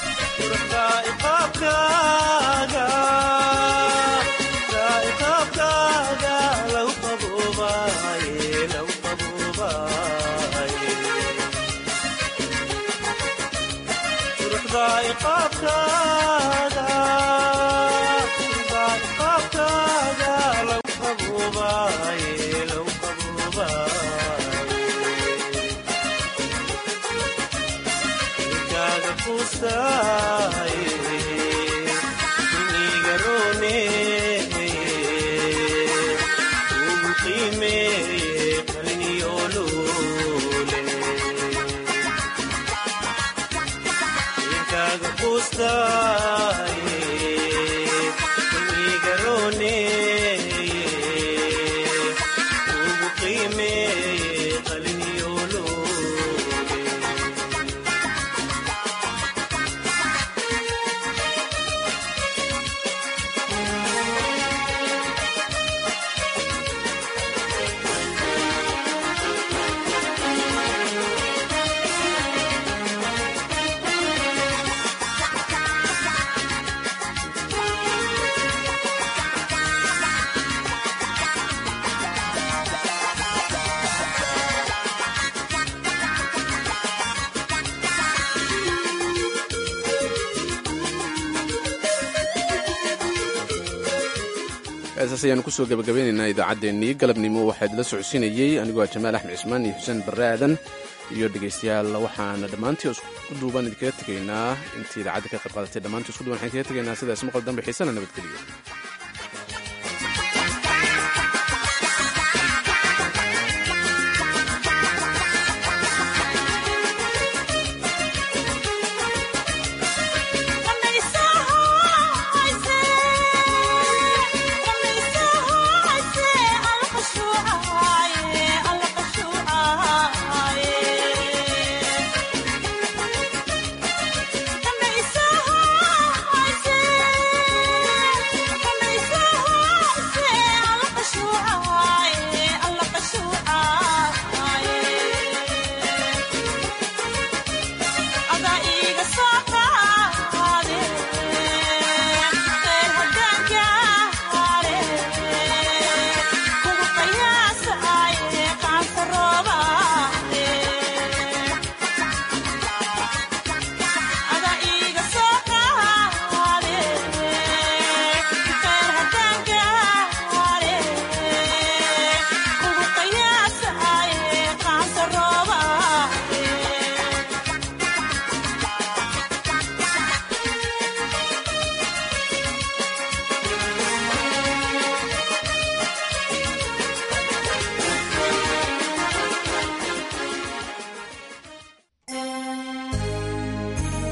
Speaker 2: heesaas ayaanu kusoo gabagabeynaynaa idaacaddeenii galabnimo waxaa idila socodsiinayey anigoo jamaal axmed cismaan iyo xuseen barre aadan iyo dhegaystayaal waxaana dhammaantii isku duuban idinkaga tegaynaa intii idaacadda ka qayb qaadatay dhammaantii isku duuban waxaan kaga tegaynaa sidaas maqal dambe xiisana nabadgeliyo